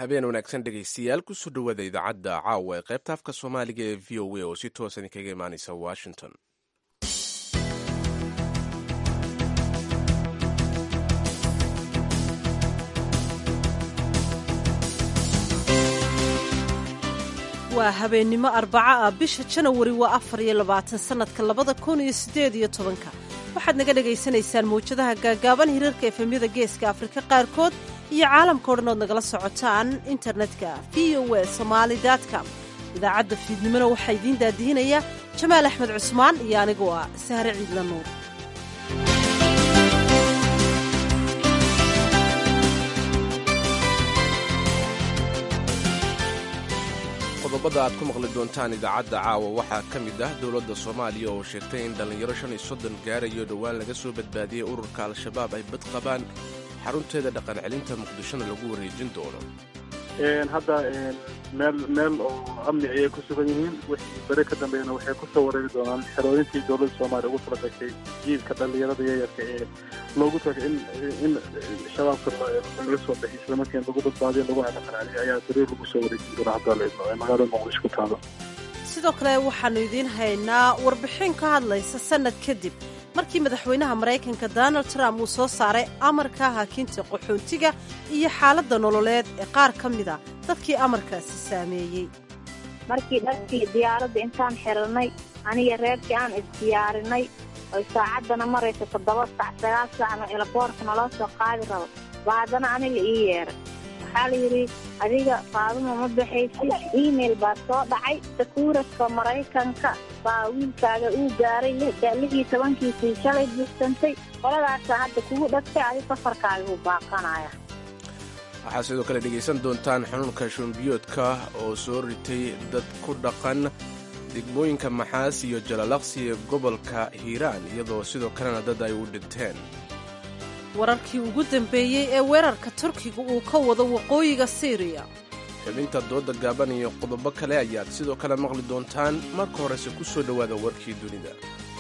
habeen wanaagsan dhegaystayaal kusoo dhowaada idaacadda caawa ee qaybta afka soomaaliga ee v o a oo si toosa idinkaga imaanaysa washington waa habeennimo arbaca ah bisha janawari waa afar iyo labaatan sannadka labada kun iyo siddeed iyo tobanka waxaad naga dhegaysanaysaan mawjadaha gaagaaban hirarka efemyada geeska afrika qaarkood iyo caalamka o dhan ood nagala socotaan internetka v o e somaali com idaacadda fiidnimona waxaa idiin daadihinaya jamaal axmed cusmaan iyo anigoo ah sahre ciidla nuur qodobada aad ku maqli doontaan idaacadda caawa waxaa ka mid ah dowladda soomaaliya oo sheegtay in dhallinyaro shan iyo soddon gaarayo dhowaan laga soo badbaadiyey ururka al-shabaab ay bad qabaan xarunteeda dhaqan celinta muqdishona lagu wareejin doono hadda meel meel oo amni ayay ku sugan yihiin wixii bere ka dambeeyana waxay kusoo wareegi doonaan xerooyintii dowladda soomaaliya ugu tala gashay jiilka dhallinyarada yayarka ee loogu tagay in in shabaabka laga soo baxay isla markiina lagu badbaadiyo lagu dhaqanceliyo ayaa beri lagu soo wareejin doonaa hadda la idmo ee magaalada muqdisho ku taalo sidoo kale waxaannu idiin haynaa warbixin ka hadlaysa sannad kadib markii madaxweynaha maraykanka donald trump uu soo saaray amarka hakinta qaxoontiga iyo xaaladda nololeed ee qaar ka mida dadkii amarkaasi saameeyey markii dharkii diyaaradda intaan xirannay aniga reerkii aan isdiyaarinay oy saacaddana maraysa toddoba sac sagaal saacna elaboorka naloo soo qaadi rabo baa haddana aniga ii yeeray waxaa la yidhi adiga faaduma ma baxaysid email baa soo dhacay sakuuraska maraykanka baa wiilkaaga uu gaaray lixii tobankiisii shalay buuxsantay qoladaasa hadda kugu dhagtay adi safarkaaga uu baaqanaya waxaad sidoo kale dhegaysan doontaan xanuunka shumbiyoodka oo soo ritay dad ku dhaqan degmooyinka maxaas iyo jalalaqsi ee gobolka hiiraan iyadoo sidoo kalena dad ay u dhinteen wararkii ugu dambeeyey ee weerarka turkiga uu ka wado waqooyiga siiriya xubinta dooda gaaban iyo qodobo kale ayaad sidoo kale maqli doontaan marka horese ku soo dhowaada warkii dunida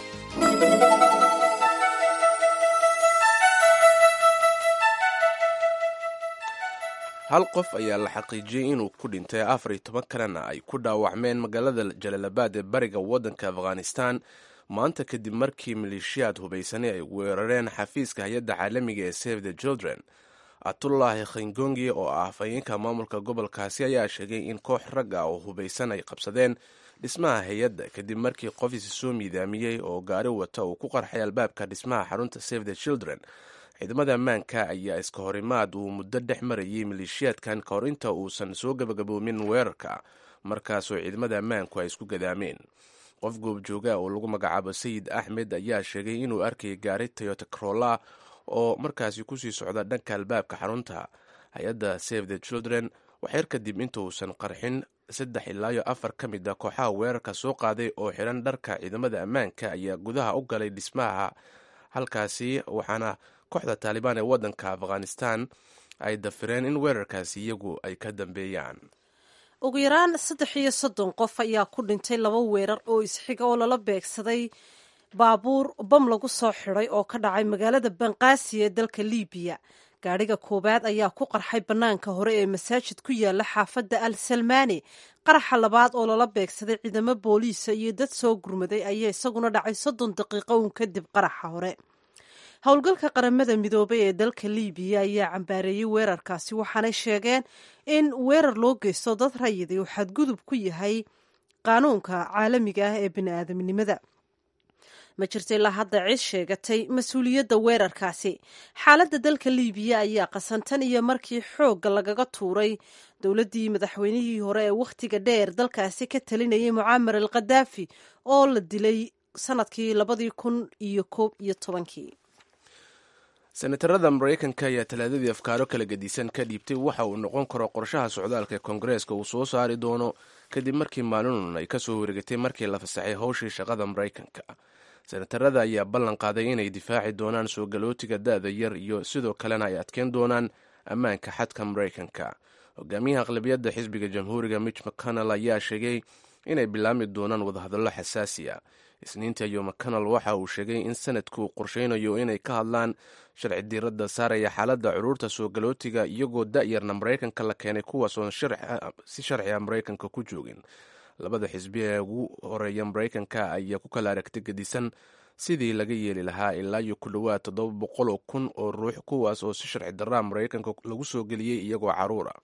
hal qof ayaa la xaqiijiyey inuu ku dhintay afar iyo toban kalena ay ku dhaawacmeen magaalada jalaalabaad ee bariga waddanka afghanistan maanta kadib markii maleeshiyaad hubaysani ay weerareen xafiiska hay-adda caalamiga ee save the children atullaahi khingongi oo ah afhayeenka maamulka gobolkaasi ayaa sheegay in koox rag ah oo hubaysan ay qabsadeen dhismaha hay-adda kadib markii qof isi soo miidaamiyey oo gaari wata uu ku qarxay albaabka dhismaha xarunta save the children ciidamada ammaanka ayaa iska horimaad uu muddo dhex marayay maleeshiyaadkan ka hor inta uusan soo gabagaboomin weerarka markaasoo ciidamada ammaanku ay isku gadaameen qof goobjooga oo lagu magacaabo sayid axmed ayaa sheegay inuu arkayay gaari toyota corolla oo markaasi kusii socda dhanka albaabka xarunta hay-adda save the children waxyar kadib intuusan qarxin saddex ilaayo afar ka mid a kooxaha weerarka soo qaaday oo xiran dharka ciidamada ammaanka ayaa gudaha u galay dhismaha halkaasi waxaana kooxda taalibaan ee waddanka afghanistan ay dafireen in weerarkaasi iyagu ay ka dambeeyaan ugu yaraan saddex iyo soddon qof ayaa ku dhintay laba weerar oo isxiga oo lala beegsaday baabuur bam lagu soo xidhay oo ka dhacay magaalada banqaasi ee dalka liibiya gaadhiga koowaad ayaa ku qarxay bannaanka hore ee masaajid ku yaala xaafadda al salmaani qaraxa labaad oo lala beegsaday ciidamo booliisa iyo dad soo gurmaday ayaa isaguna dhacay soddon daqiiqo uun kadib qaraxa hore howlgalka qaramada midoobay ee dalka liibiya ayaa cambaareeyey weerarkaasi waxaanay sheegeen in weerar loo geysto dad rayiday uu xadgudub ku yahay qaanuunka caalamiga ah ee bini'aadamnimada ma jirta ilaa hadda cid sheegatay mas-uuliyadda weerarkaasi xaaladda dalka liibiya ayaa qasantan iyo markii xoogga lagaga tuuray dowladdii madaxweynihii hore ee wakhtiga dheer dalkaasi ka talinayay mucaamar al khadaafi oo la dilay sanadkii labadii kun iyo koob iyo tobankii senatarada maraykanka ayaa talaadadii afkaaro kala gedisan ka dhiibtay waxa uu noqon karo qorshaha socdaalka ee koongareeska uu soo saari doono kadib markii maalinun ay kasoo wareegatay markii la fasaxay howshii shaqada maraykanka senatarada ayaa ballan qaaday inay difaaci doonaan soo galootiga da-da yar iyo sidoo kalena ay adkeyn doonaan ammaanka xadka maraykanka hogaamiyaha aqlabiyadda xisbiga jamhuuriga mitch mcconnell ayaa sheegay inay bilaami doonaan wadahadallo xasaasi a isniintii ayuu mcconnell waxa uu sheegay in sanadku uu qorsheynayo inay ka hadlaan sharci diiradda saaraya xaaladda curuurta soo galootiga iyagoo da'yarna maraykanka la keenay kuwaas oon si sharciga maraykanka ku joogin labada xisbi ee ugu horeeya maraykanka ayaa ku kala aragti gedisan sidii laga yeeli lahaa ilaa iyo ku dhowaad toddoba boqol oo kun oo ruux kuwaas oo si sharci darraa maraykanka lagu soo geliyey iyagoo caruura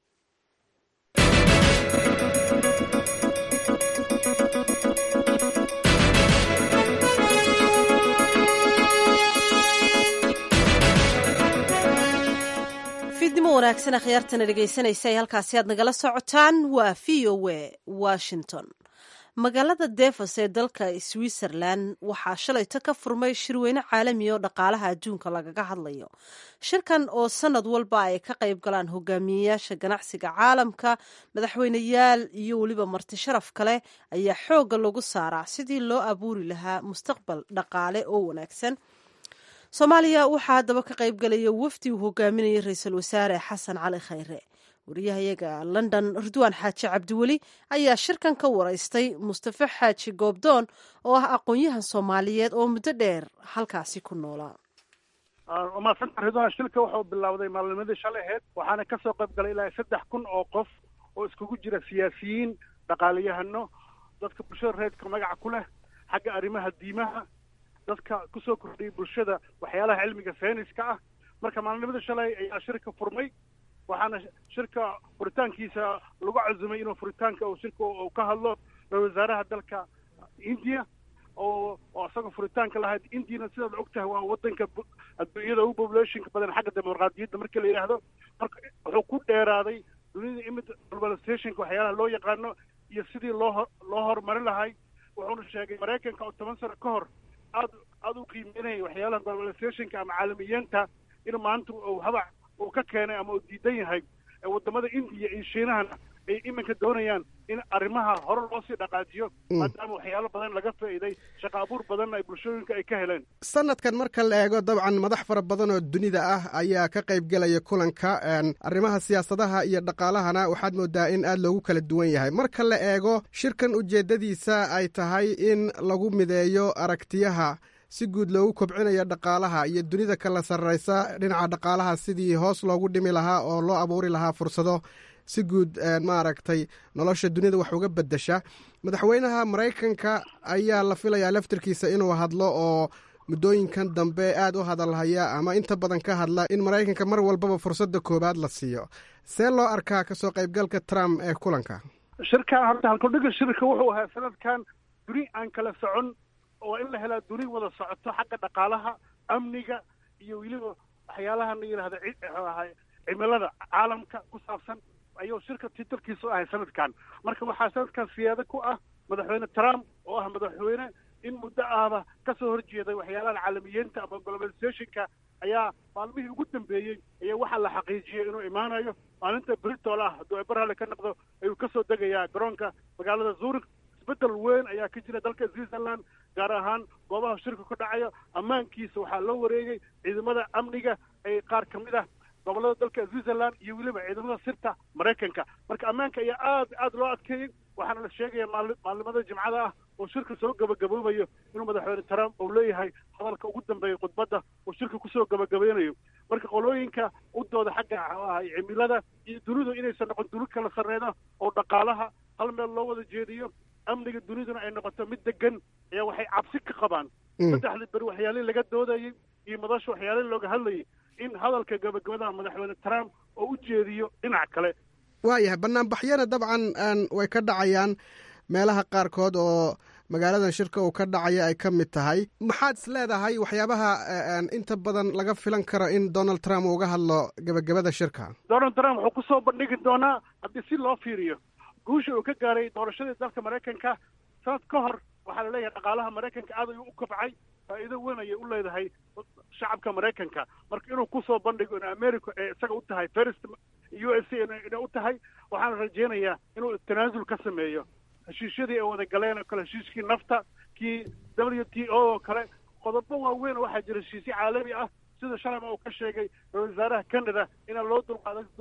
fiidnimo wanaagsan akhyaartana dhegaysanaysa ee halkaasi aad nagala socotaan waa v o a washington magaalada devos ee dalka switzerland waxaa shalayto ka furmay shirweyne caalami oo dhaqaalaha adduunka lagaga hadlayo shirkan oo sanad walba ay ka qayb galaan hogaamiyeyaasha ganacsiga caalamka madaxweyneyaal iyo weliba marti sharaf kale ayaa xoogga lagu saaraa sidii loo abuuri lahaa mustaqbal dhaqaale oo wanaagsan soomaaliya waxaa haddaba ka qayb galaya wafdi uu hogaaminayay ra-iisul wasaare xasan cali khayre wariyahayaga london ridwaan xaaji cabdiweli ayaa shirkan ka waraystay mustafe xaaji goobdoon oo ah aqoon-yahan soomaaliyeed oo muddo dheer halkaasi ku noolaa umadsanta ridwaan shilka wuxuu bilowday maalnimadii shalay aheyd waxaana kasoo qayb galay ilaa saddex kun oo qof oo iskugu jira siyaasiyiin dhaqaaliyahano dadka bulshada reedka magaca ku leh xagga arrimaha diimaha dadka kusoo kordhiyay bulshada waxyaalaha cilmiga sayniska ah marka maalnimada shalay ayaa shirka furmay waxaana shirka furitaankiisa lagu cazumay inuu furitaanka uu shirka uu ka hadlo ra-isul wasaaraha dalka india oo oo isagoo furitaanka lahayd indiana sidaad og tahay waa wadanka adduunyada ugu populationka badan xagga dimuqraadiyadda markii la yidhaahdo marka wuxuu ku dheeraaday dunida imid globalizationka waxyaalaha loo yaqaano iyo sidii loo loo horumarin lahay wuxuuna sheegay maraykanka oo toban sano ka hor aad aada u qiimeynaya waxyaalaha globalizationka ama caalamiyeenta in maanta uu habac uu ka keenay ama uu diidan yahay wadamada indiya iyo shiinahana ay iminka doonayaan in arrimaha hore loo sii dhaqaajiyo maadaama waxyaalo badan laga faa'iiday shaqa abuur badanna ay bulshooyinka ay ka heleen sanadkan marka la eego dabcan madax fara badan oo dunida ah ayaa ka qayb gelaya kulanka arrimaha siyaasadaha iyo dhaqaalahana waxaad moodaa in aad loogu kala duwan yahay marka la eego shirkan ujeeddadiisa ay tahay in lagu mideeyo aragtiyaha si guud loogu kobcinayo dhaqaalaha iyo dunida kala sarraysa dhinaca dhaqaalaha sidii hoos loogu dhimi lahaa oo loo abuuri lahaa fursado si guud maaragtay nolosha dunida wax uga beddesha madaxweynaha maraykanka ayaa la filayaa laftirkiisa inuu hadlo oo muddooyinkan dambe aad u hadalhaya ama inta badan ka hadla in maraykanka mar walbaba fursadda koowaad la siiyo see loo arkaa kasoo qaybgalka trump ee kulanka shirkan horta halkudhiga shirka wuxuu ahaa sanadkan duni aan kala socon oo in la helaa duni wada socoto xagga dhaqaalaha amniga iyo weliba waxyaalaha la yidhahda cimilada caalamka ku saabsan ayuu shirka titalkiisu ahay sanadkan marka waxaa sanadkan siyaado ku ah madaxweyne trump oo ah madaxweyne in muddo ahba kasoo horjeeday waxyaalaha caalamiyiinta ama globalizationka ayaa maalmihii ugu dambeeyey ayaa waxaa la xaqiijiyey inuu imaanayo maalinta britol ah hadduu eberhale ka noqdo ayuu kasoo degayaa garoonka magaalada zurich isbeddel weyn ayaa ka jira dalka switzerland gaar ahaan goobaha shirka ka dhacayo ammaankiisa waxaa loo wareegay ciidamada amniga ee qaar ka mid ah gobolada dalka switzerland iyo weliba ciidamada sirta maraykanka marka ammaanka ayaa aad aad loo adkeeyey waxaana la sheegaya maali maalimada jimcada ah oo shirka soo gabagaboobayo inuu madaxweyne trump uu leeyahay hadalka ugu dambeeya khudbadda uu shirka kusoo gabagabeynayo marka qolooyinka u dooda xagga ahay cimilada iyo dunidu inaysan noqon duni kala sarreeda oo dhaqaalaha hal meel loo wada jeediyo amniga duniduna ay noqoto mid degan ayaa waxay cabsi ka qabaan saddexdii beri waxyaalihii laga doodayey iyo madasha waxyaalihii looga hadlayay in hadalka gabagabadaha madaxweyne trump oo u jeediyo dhinac kale waayahay banaanbaxyana dabcan way ka dhacayaan meelaha qaarkood oo magaaladan shirka uu ka dhacaya ay ka mid tahay maxaad is leedahay waxyaabaha inta badan laga filan karo in donald trump uu uga hadlo gebagabada shirka donald trump wuxuu kusoo bandhigi doonaa haddii si loo fiiriyo guusha uu ka gaaray doorashadii dalka maraykanka sanad ka hor waxaa la leeyahay dhaqaalaha maraykanka aad ayuu u kobcay faa'iido weyn ayay u leedahay shacabka maraykanka marka inuu kusoo bandhigo in america ee isaga u tahay first u s a inay u tahay waxaana rajaynayaa inuu tanaasul ka sameeyo heshiisyadii ay wada galeen oo kale heshiiskii nafta kii w t o oo kale qodobo waaweyn waxaa jira heshiisyo caalami ah sida shalayma uu ka sheegay ra-isul wasaaraha canada inaan loo dulqaadan doonin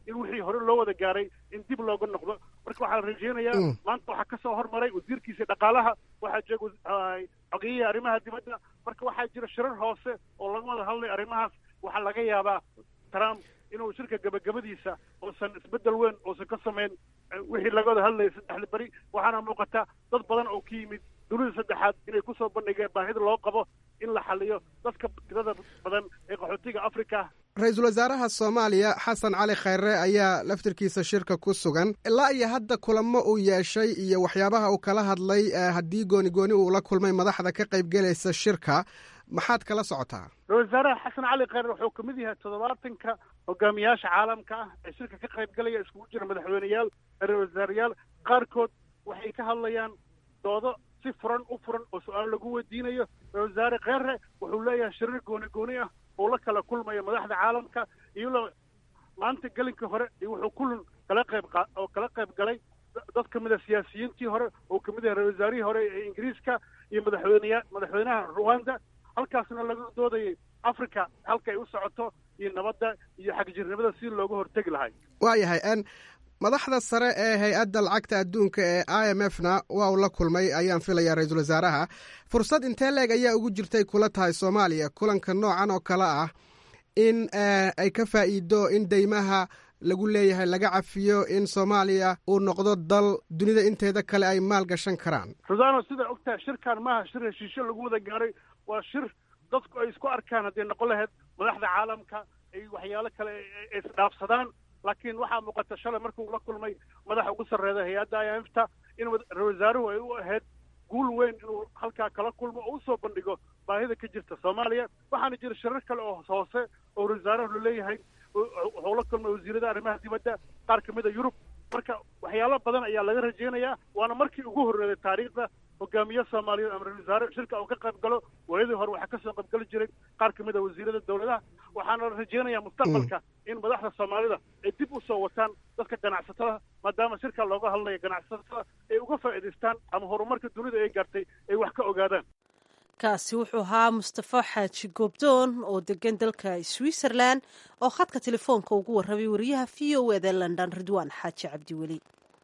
in wixii hore loo wada gaaray in dib looga noqdo marka waxaa la rajeynayaa maanta waxaa kasoo hormaray wasiirkiisa dhaqaalaha waxaa jooga xogiyihii arrimaha dibadda marka waxaa jira shirar hoose oo laga wada hadlay arrimahaas waxaa laga yaabaa trump inuu shirka gabagabadiisa uusan isbeddel weyn uusan ka samayn wixii laga wada hadlayay saddexda beri waxaana muuqata dad badan oo ka yimid dunida saddexaad inay kusoo bandhigeen baahida loo qabo in la xaliyo dadka tirada badan ee qaxootiga africa ra-iisul wasaaraha soomaaliya xasan cali khayre ayaa laftirkiisa shirka ku sugan ilaa iyo hadda kulamo uu yeeshay iyo waxyaabaha uu kala hadlay haddii gooni gooni uu la kulmay madaxda ka qaybgelaysa shirka maxaad kala socotaa ra-isul wasaaraha xasan cali khayre wuxuu kamid yahay toddobaatanka hogaamiyaasha caalamka ah ee shirka ka qaybgalaya iskugu jira madaxweyneyaal ra-isul wasaareyaal qaarkood waxay ka hadlayaan doodo si furan u furan oo su-aal lagu weydiinayo ra-isul wasaare kheyre wuxuu leeyahay shirir gooni gooni ah oo la kala kulmayo madaxda caalamka iyadoo maanta gelinkii hore iyo wuxuu kulan kala qayb oo kala qayb galay dad ka mid a siyaasiyiintii hore oo kamid yahay ra-isul wasaarihii hore ee ingiriiska iyo madaxweyneya madaxweynaha ruwanda halkaasna laga doodayay africa halka ay u socoto iyo nabadda iyo xagjirnimada si looga hortegi lahay waayahay n madaxda sare ee hay-adda lacagta adduunka ee i m f na waa uu la kulmay ayaan filayaa ra-iisul wasaaraha fursad intee leeg ayaa ugu jirtay kula tahay soomaaliya kulanka noocan oo kale ah in ay ka faa'iido in deymaha lagu leeyahay laga cafiyo in soomaaliya uu noqdo dal dunida inteeda kale ay maal gashan karaan rusano sidaa ogtahay shirkan maaha shir heshiisyo lagu wada gaaray waa shir dadku ay isku arkaan hadday noqon lahayd madaxda caalamka ay waxyaalo kale isdhaafsadaan laakiin waxaa muuqata shalay markuu la kulmay madaxa ugu sarreeya hay-adda i m fta in ra-isul wasaaruhu ay u ahayd guul weyn inuu halkaa kala kulmo oo usoo bandhigo baahida ka jirta soomaaliya waxaana jira shirar kale oo hoose oo ra-isul wasaaruhu laleeyahay wuxuu la kulmay wasiirada arrimaha dibadda qaar ka mid a yurub marka waxyaalo badan ayaa laga rajeynayaa waana markii ugu horreeyay taariikhda hogaamiye soomaaliyeed ama ra-isul wasaare shirka uu ka qayb galo waayadii hore waxaa kasoo qayb gali jiray qaar kamid a wasiirada dowladaha waxaana la rajeynayaa mustaqbalka in madaxda soomaalida ay dib usoo wataan dadka ganacsatada maadaama shirka looga hadlayo ganacsatada ay uga faa'iidaystaan ama horumarka dunida ay gaartay ay wax ka ogaadaan kaasi wuxuu ahaa mustafa xaaji goobdoon oo degan dalka switzerland oo khadka telefoonka ugu warramay wariyaha v o eda london ridwaan xaaji cabdiweli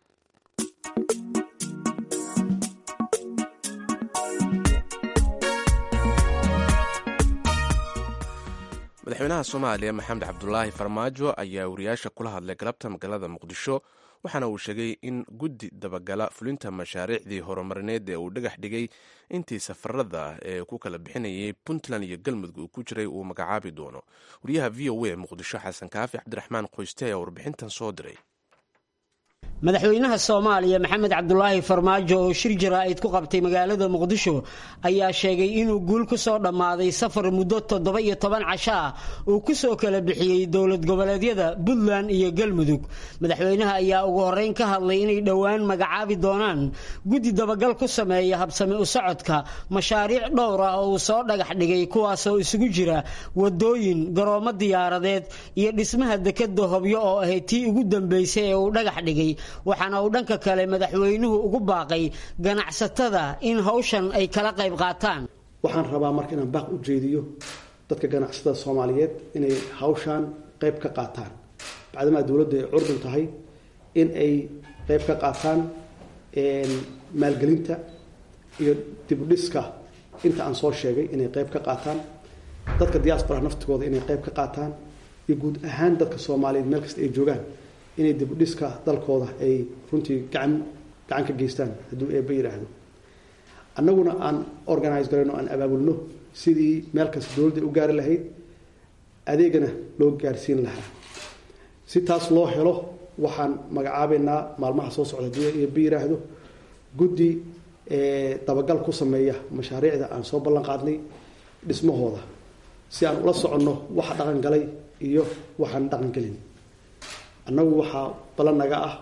madaxweynaha soomaaliya maxamed cabdulaahi farmaajo ayaa wariyaasha kula hadlay galabta magaalada muqdisho waxaana uu sheegay in guddi dabagala fulinta mashaariicdii horumarineed ee uu dhagax dhigay intii safarada ee ku kala bixinayay puntland iyo galmudug uu ku jiray uu magacaabi doono wariyaha v o a muqdisho xasan kaafi cabdiraxmaan qoyste ayaa warbixintan soo diray madaxweynaha soomaaliya maxamed cabdulaahi farmaajo oo shir jaraa'id ku qabtay magaalada muqdisho ayaa sheegay inuu guul ku soo dhammaaday safar muddo toddoba iyo toban casho ah uu ku soo kala bixiyey dowlad goboleedyada puntland iyo galmudug madaxweynaha ayaa ugu horreyn ka hadlay inay dhowaan magacaabi doonaan guddi dabagal ku sameeya habsami u socodka mashaariic dhowr ah oo uu soo dhagax dhigay kuwaasoo isugu jira wadooyin garoomo diyaaradeed iyo dhismaha dekeda hobyo oo ahayd tii ugu dambeysay ee uu dhagax dhigay waxaana uu dhanka kale madaxweynuhu ugu baaqay ganacsatada in hawshan ay kala qayb qaataan waxaan rabaa marka inaan baaq u jeediyo dadka ganacsatada soomaaliyeed inay hawshan qayb ka qaataan bacdamaa dowladdu ay curdun tahay in ay qayb ka qaataan maalgelinta iyo dibudhiska inta aan soo sheegay inay qayb ka qaataan dadka diaspora naftigooda inay qayb ka qaataan iyo guud ahaan dadka soomaaliyeed meel kasta ay joogaan inay dibudhiska dalkooda ay runtii gacan gacan ka geystaan hadduu eebba yidhaahdo annaguna aan organise garayno aan abaabulno sidii meel kasta dowladda u gaari lahayd adeegana loo gaarsiin lahaa si taas loo helo waxaan magacaabeynaa maalmaha soo socda hadduu eebba yidhaahdo guddi dabagal ku sameeya mashaariicda aan soo ballan qaadnay dhismahooda si aan ula soconno waxa dhaqan galay iyo waxaan dhaqan gelin annagu waxaa ballan naga ah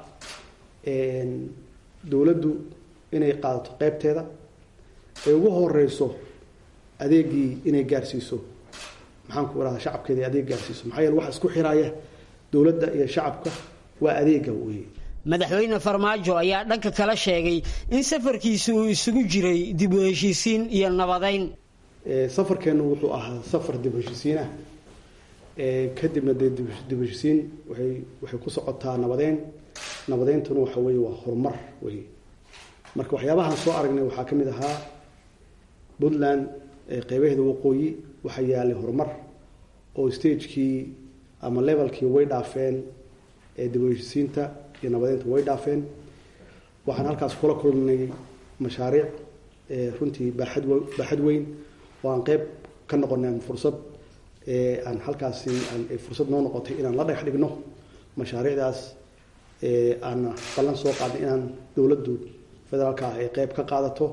dowladdu inay qaadato qeybteeda ay ugu horeyso adeegii inay gaarsiiso maxaan ku irahdaa shacabkeeda adeeg gaarsiiso maxaa yeele waxa isku xiraaya dowladda iyo shacabka waa adeega weeye madaxweyne farmaajo ayaa dhanka kala sheegay in safarkiisu uu isugu jiray dib u heshiisiin iyo nabadeyn safarkeennu wuxuu ahaa safar dib u heshiisiinah kadibna dee dibheshisiin waay waxay ku socotaa nabadeyn nabadeyntuna waxa weeye waa horumar wey marka waxyaabahaan soo aragnay waxaa ka mid ahaa puntland qeybaheeda waqooyi waxaa yaalay horumar oo stagekii ama levelkii way dhaafeen dibheshisiinta iyo nabadeynta way dhaafeen waxaan halkaas kula kulnay mashaariic runtii baaxad baaxad weyn oo aan qeyb ka noqonay fursad aan halkaasi fursad noo noqotay inaan la dhagax dhigno mashaariicdaas aan ballan soo qaadnay inaan dowladdu federaalka ah ay qeyb ka qaadato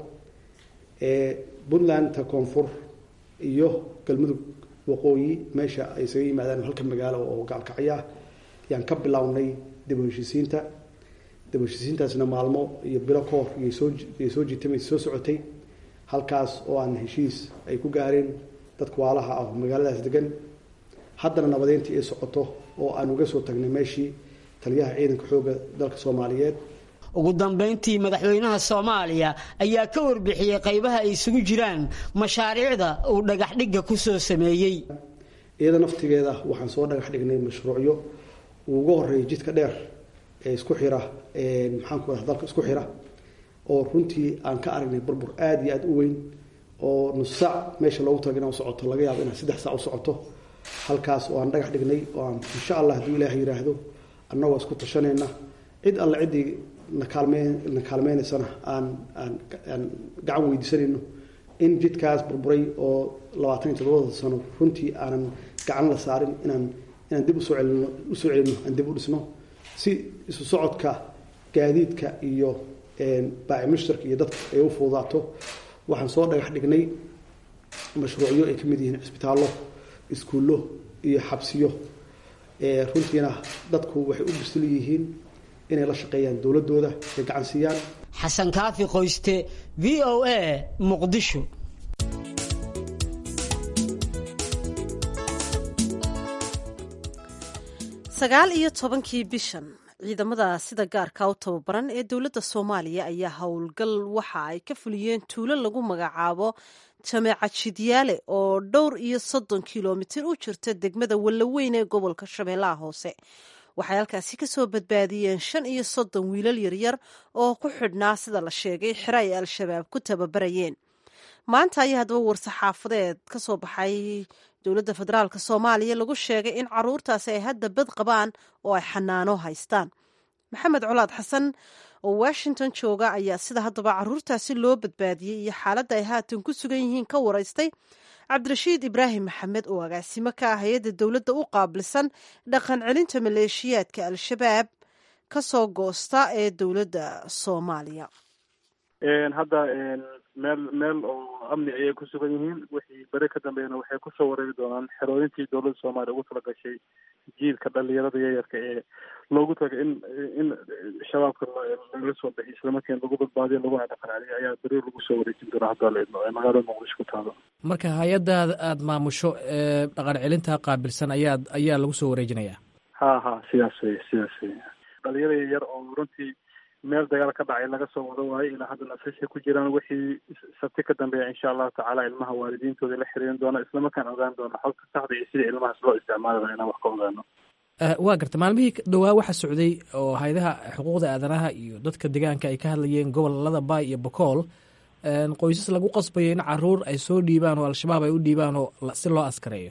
puntlandta koonfur iyo galmudug waqooyi meesha ay isaga yimaadaan halka magaalo oo gaalkacyo ah yaan ka bilownay dib u heshiisiinta dib u heshiisiintaasna maalmo iyo bilo ka hor iyay soo iyay soo jiitama soo socotay halkaas oo aan heshiis ay ku gaareen dadka waalaha ah oo magaaladaas degan haddana nabadeyntii ay socoto oo aan uga soo tagnay meeshii taliyaha ciidanka xoogga dalka soomaaliyeed ugu dambayntii madaxweynaha soomaaliya ayaa ka warbixiyey qaybaha ay isugu jiraan mashaariicda uu dhagax dhigga ku soo sameeyey iyada naftigeeda waxaan soo dhagax dhignay mashruucyo uu uga horeeyay jidka dheer ee isku xira maxaanku raa dalka isku xira oo runtii aan ka aragnay burbur aada iyo aada u weyn oo nus saac meesha loogu taga inaan socoto laga yaabo inaan saddex saac u socoto halkaas oo aan dhagax dhignay oo aan insha allah hadduu ilaaha yidhaahdo annagoo isku tashanayna cid alle ciddii nakaalmeen na kaalmeynaysana aan aan aan gacan weydiisanayno in jidkaas burburay oo labaatan iyo toddobada sano runtii aanan gacan la saarin inaan inaan dib usoo celino usoo celino aan dib u dhisno si isu socodka gaadiidka iyo baaci mushtarka iyo dadka ay u fududaato waxaan soo dhagax dhignay mashruucyo ay ka mid yihiin cisbitaallo iskuullo iyo xabsiyo runtiina dadku waxay u bisil yihiin inay la shaqeeyaan dowladooda ay gacan siiyaan xasan kaafi qoyste v o a muqdisho sagaal iyo tobankii bishan ciidamada sida gaarka u tababaran ee dowladda soomaaliya ayaa howlgal waxa ay ka fuliyeen tuulo lagu magacaabo jameeca jidyaale oo dhowr iyo soddon kilomitir u jirta degmada wallaweyn ee gobolka shabeellaha hoose waxay halkaasi ka soo badbaadiyeen shan iyo soddon wiilal yaryar oo ku xidhnaa sida la sheegay xero ay al-shabaab ku tababarayeen maanta ayaa haddaba war-saxaafadeed ka soo baxay dowladda federaalk soomaaliya lagu sheegay in caruurtaasi ay hadda bad qabaan oo ay xanaano haystaan maxamed colaad xasan oo washington jooga ayaa sida haddaba caruurtaasi loo badbaadiyey iyo xaaladda ay haatan ku sugan yihiin ka waraystay cabdirashiid ibraahim maxamed oo agaasimo ka ah hay-adda dowladda u qaabilsan dhaqan celinta maleeshiyaadka al-shabaab ka soo goosta ee dowladda soomaaliya hadda meel meel oo amni ayay ku sugan yihiin wixii bere ka dambeeyana waxay kusoo wareegi doonaan xerooyintii dowladda soomaaliya ugu tala gashay jiilka dhalinyarada yayarka ee loogu taga in in shabaabka laga soo bixiy islamarkiina lagu badbaadiyo laguna dhaqan celiyo ayaa beri lagu soo wareejin doonaa haddaa la idmo ee magaalada muqdisho ku taalo marka hay-addaada aada maamusho ee dhaqan celinta qaabilsan ayaa ayaa lagu soo wareejinayaa ha ha sidaas wey sidaas wey dhalinyaro yar oo runtii meel dagaal ka dhacay laga soo wado waayo ilaa hadda nasashay ku jiraan wixii sabti ka dambeeya insha allahu tacaala ilmaha waalidiintooda la xiriirin doona islamarkaan ogaan doona xogta saxda iyo sida ilmahaas loo isticmaali inaan wax ka ogaano waa garta maalmihii dhowaa waxa socday oo hay-adaha xuquuqda aadanaha iyo dadka deegaanka ay ka hadlayeen gobolada baay iyo bokool qoysas lagu qasbayo in caruur ay soo dhiibaan oo al-shabaab ay u dhiibaan oo si loo askareeyo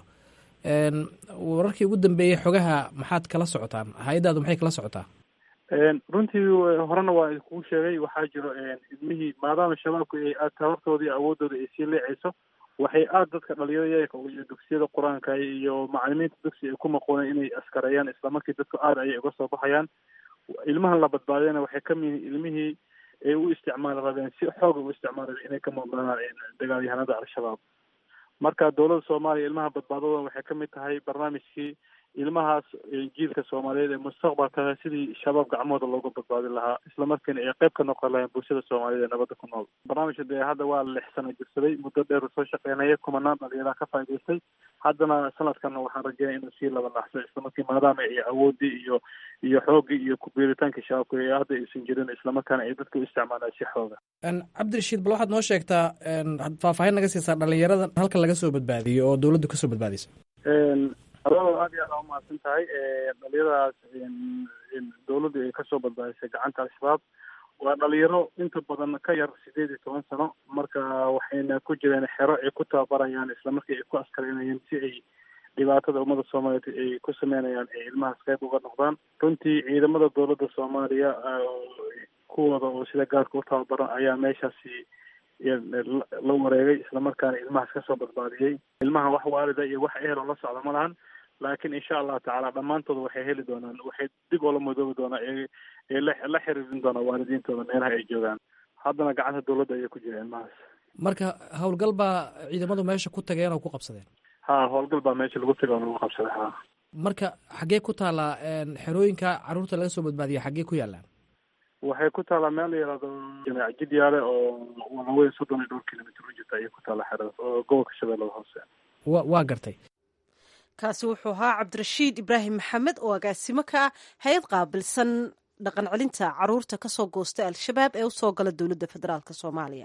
wararkii ugu dambeeyey xogaha maxaad kala socotaan hay-addaadu maxay kala socotaa runtii horena waa kuu sheegay waxaa jiro ilmihii maadaama shabaabku ay aad tabartooda iyo awoodooda ay sii leecayso waxay aada dadka dhalinyarada yayarka iyo dugsiyada qur-aanka iyo macalimiinta dugsi ay ku maqooneen inay askareeyaan islamarkii dadku aada ayay uga soo baxayaan ilmahan la badbaadiyana waxay ka mid ilmihii ay u isticmaali rabeen si xooga u isticmaali inay ka muuqdaan dagaalyahanada al-shabaab marka dowladda soomaaliya ilmaha badbaadada waxay ka mid tahay barnaamijkii ilmahaas jiilka soomaaliyeed ee mustaqbalka sidii shabaab gacmahooda looga badbaadin lahaa islamarkiina ay qayb ka noqon lahayn bulshada soomaaliyeed ee nabadda ku nool barnaamijka dee hadda waa lix sano jirsaday muddo dheer soo shaqeynaya kumanaan dhalinyaraha ka faa'idaystay haddana sanadkan waxaan rajeynaya inuu sii laba naxso islamarkii maadaama ay awoodii iyo iyo xooggii iyo kubiiritaankii shabaabka ee hadda aysan jirin islamarkaana ay dadka u isticmaalaan si xooga cabdirashiid bal waxaad noo sheegtaa faahfaahin naga siisaa dhalinyarada halka laga soo badbaadiyo oo dowladdu kasoo badbaadisa adoo aad iyo aad aa umahadsan tahay dhalinyaradaas dawladdu ay kasoo badbaadisay gacanta al-shabaab waa dhalinyaro inta badan ka yar sideed iyo toban sano marka waxayna ku jireen xero ay ku tababarayaan islamarkii ay ku askareynayeen si ay dhibaatada ummada soomaaliyeed ay ku sameynayaan ay ilmahaas qayb uga noqdaan runtii ciidamada dowladda soomaaliya kuwooda oo sida gaarka u tababaran ayaa meeshaasi la wareegay islamarkaana ilmahaas kasoo badbaadiyey ilmaha wax waalida iyo wax ehelo la socda ma lahan laakiin insha allahu tacaala dhammaantooda waxay heli doonaan waxay dib oola madoobi doonaan ee la xiriirin doonaan waalidiintooda meelaha ay joogaan haddana gacanta dowladda ayay ku jira ilmahaas marka howlgal baa ciidamadu meesha ku tageen oo ku qabsadeen ha howlgal baa meesha lagu tagay oo lagu qabsaday ha marka xaggee ku taallaa xerooyinka carruurta laga soo badbaadiya xaggee ku yaallaan waxay ku taallaa meel la yihahdo jamaac jidyaale oo walaweyn soddon iyo dhowr kilomitr u jirta ayay ku taallaa xeradaas oo gobolka shabeellada hoose wa waa gartay kaasi wuxuu ahaa cabdirashiid ibraahim maxamed oo agaasimo ka ah hay-ad qaabilsan dhaqan celinta caruurta kasoo goosta al-shabaab ee usoo gala dowladda federaalk soomaaliya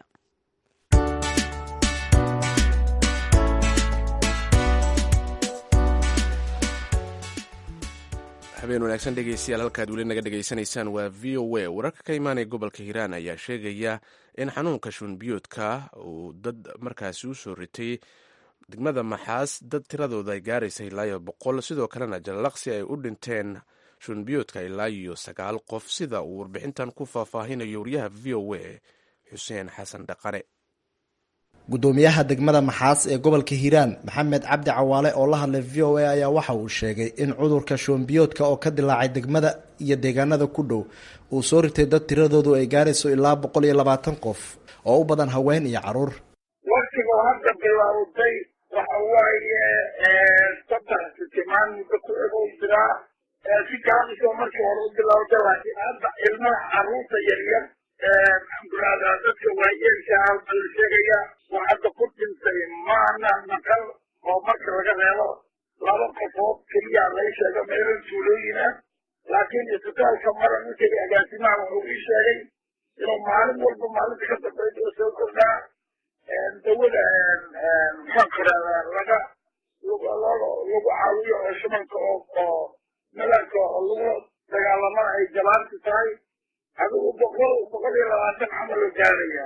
habeen wanaagsan dhegeystayaal halkaad weli naga dhegaysanaysaan waa v o a wararka ka imaanaya gobolka hiiraan ayaa sheegaya in xanuunka shuunbiyoodka uu dad markaasi u soo ritay degmada maxaas dad tiradooda ay gaaraysa ilaa iyo boqol sidoo kalena jallaqsi ay u dhinteen shuunbiyoodka ilaa iyo sagaal qof sida uu warbixintan ku faahfaahinayo wariyaha v o a xuseen xasan dhaqare gudoomiyaha degmada maxaas ee gobolka hiiraan maxamed cabdi cawaale oo la hadlay v o a ayaa waxa uu sheegay in cudurka shoombiyoodka oo ka dilaacay degmada iyo deegaanada ku dhow uu soo ritay dad tiradoodu ay gaarayso ilaa boqol iyo labaatan qof oo u badan haween iyo caruur waktiga hadda bilowday waxa waaye saddex sitimaan muddo ku ego jiraa si gaabisoo markii hore u bilowda laakiin hadda ilmaha caruurta yaryar maxaankurahdaa dadka waayeelka ah baa la sheegaya waa hadda ku dhintay maana naqal oo marka laga reebo laba qofood keliya laga sheego meelan tuulooyin ah laakiin isbitaalka mara ninkii agaasimaha wuxuu ii sheegay inuu maalin walba maalinta ka dambaysa oo soo kordhaa dawada maxaankurahdaa laga lagu caawiyo oo shubanka oo oo melanka oo lagu dagaalama ay jabaanti tahay adigu boqol boqol iyo labaatan camal oo gaaraya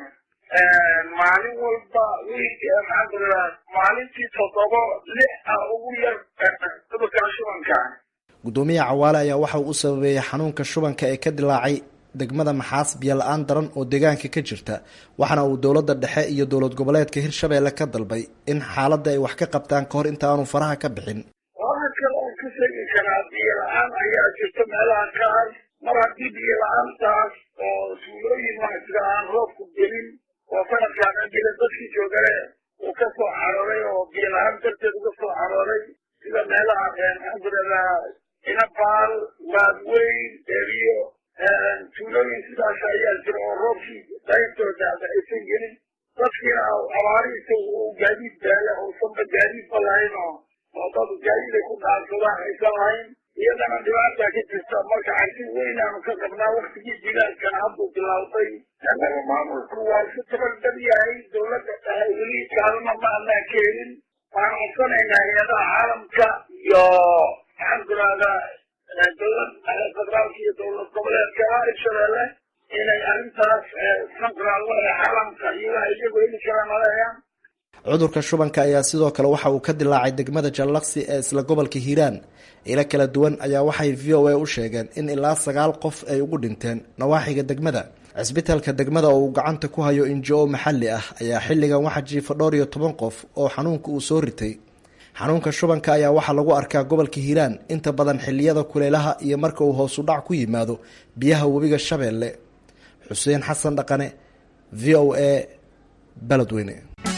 maalin walba wiig maxaankuraa maalintii toddobo lix ah ugu yar cudurka shubanka gudoomiyaha cawaale ayaa waxa uu u sababeeyey xanuunka shubanka ee ka dilaacay degmada maxaas biyo la-aan daran oo deegaanka ka jirta waxaana uu dowladda dhexe iyo dowlad goboleedka hirshabeelle ka dalbay in xaaladda ay wax ka qabtaan ka hor inta aanu faraha ka bixin waxa kale oo ka sheegi karaa biyo la-aan ayaa jirta meelaha qaar mar haddii biyo la-aantaas oo suulooyin waxjira aan roobku gelin oo sanadkaan ajira dadkii joogale uu ka soo carooray oo biyo la-aan darteed uga soo carooray sida meelaha maxaankuraa inabaal waadweyn eriyo tuulooyin sidaas ayaa jira oo roobkii dayntooda aysan gelin dadkiina abaarihiisa uu gaadiid baala uusanba gaadiidba lahayn oo oo dad gaadiid ay ku dhaansadaan aysan lahayn iyadana dhibaata ka jirta marka cabsi weyn aanu ka qabnaa waktigii jilaalkana hadduu bilaawday annaga maamulku waa isu tabardar yahay dowladda dhahay weli kaalma ma anaa keenin waan codsanaynaa hay-adaha caalamka iyo maxaan kurahdaa dowlad federaalka iyo dowlad goboleedka hirshabeelle inay arrintaas maxaan kurahdaa caalamka iyagaa iyagu heli karaan maleeyaan cudurka shubanka ayaa sidoo kale waxa uu ka dilaacay degmada jallaqsi ee isla gobolka hiiraan ilo kala duwan ayaa waxay v o a u sheegeen in ilaa sagaal qof ay ugu dhinteen nawaaxiga degmada cisbitaalka degmada oo uu gacanta ku hayo injo maxalli ah ayaa xilligan waxaa jiifa dhowr iyo toban qof oo xanuunka uu soo ritay xanuunka shubanka ayaa waxaa lagu arkaa gobolka hiiraan inta badan xilliyada kuleelaha iyo marka uu hoosu dhac ku yimaado biyaha webiga shabeelle xuseen xasan dhaqane v o a beledweyne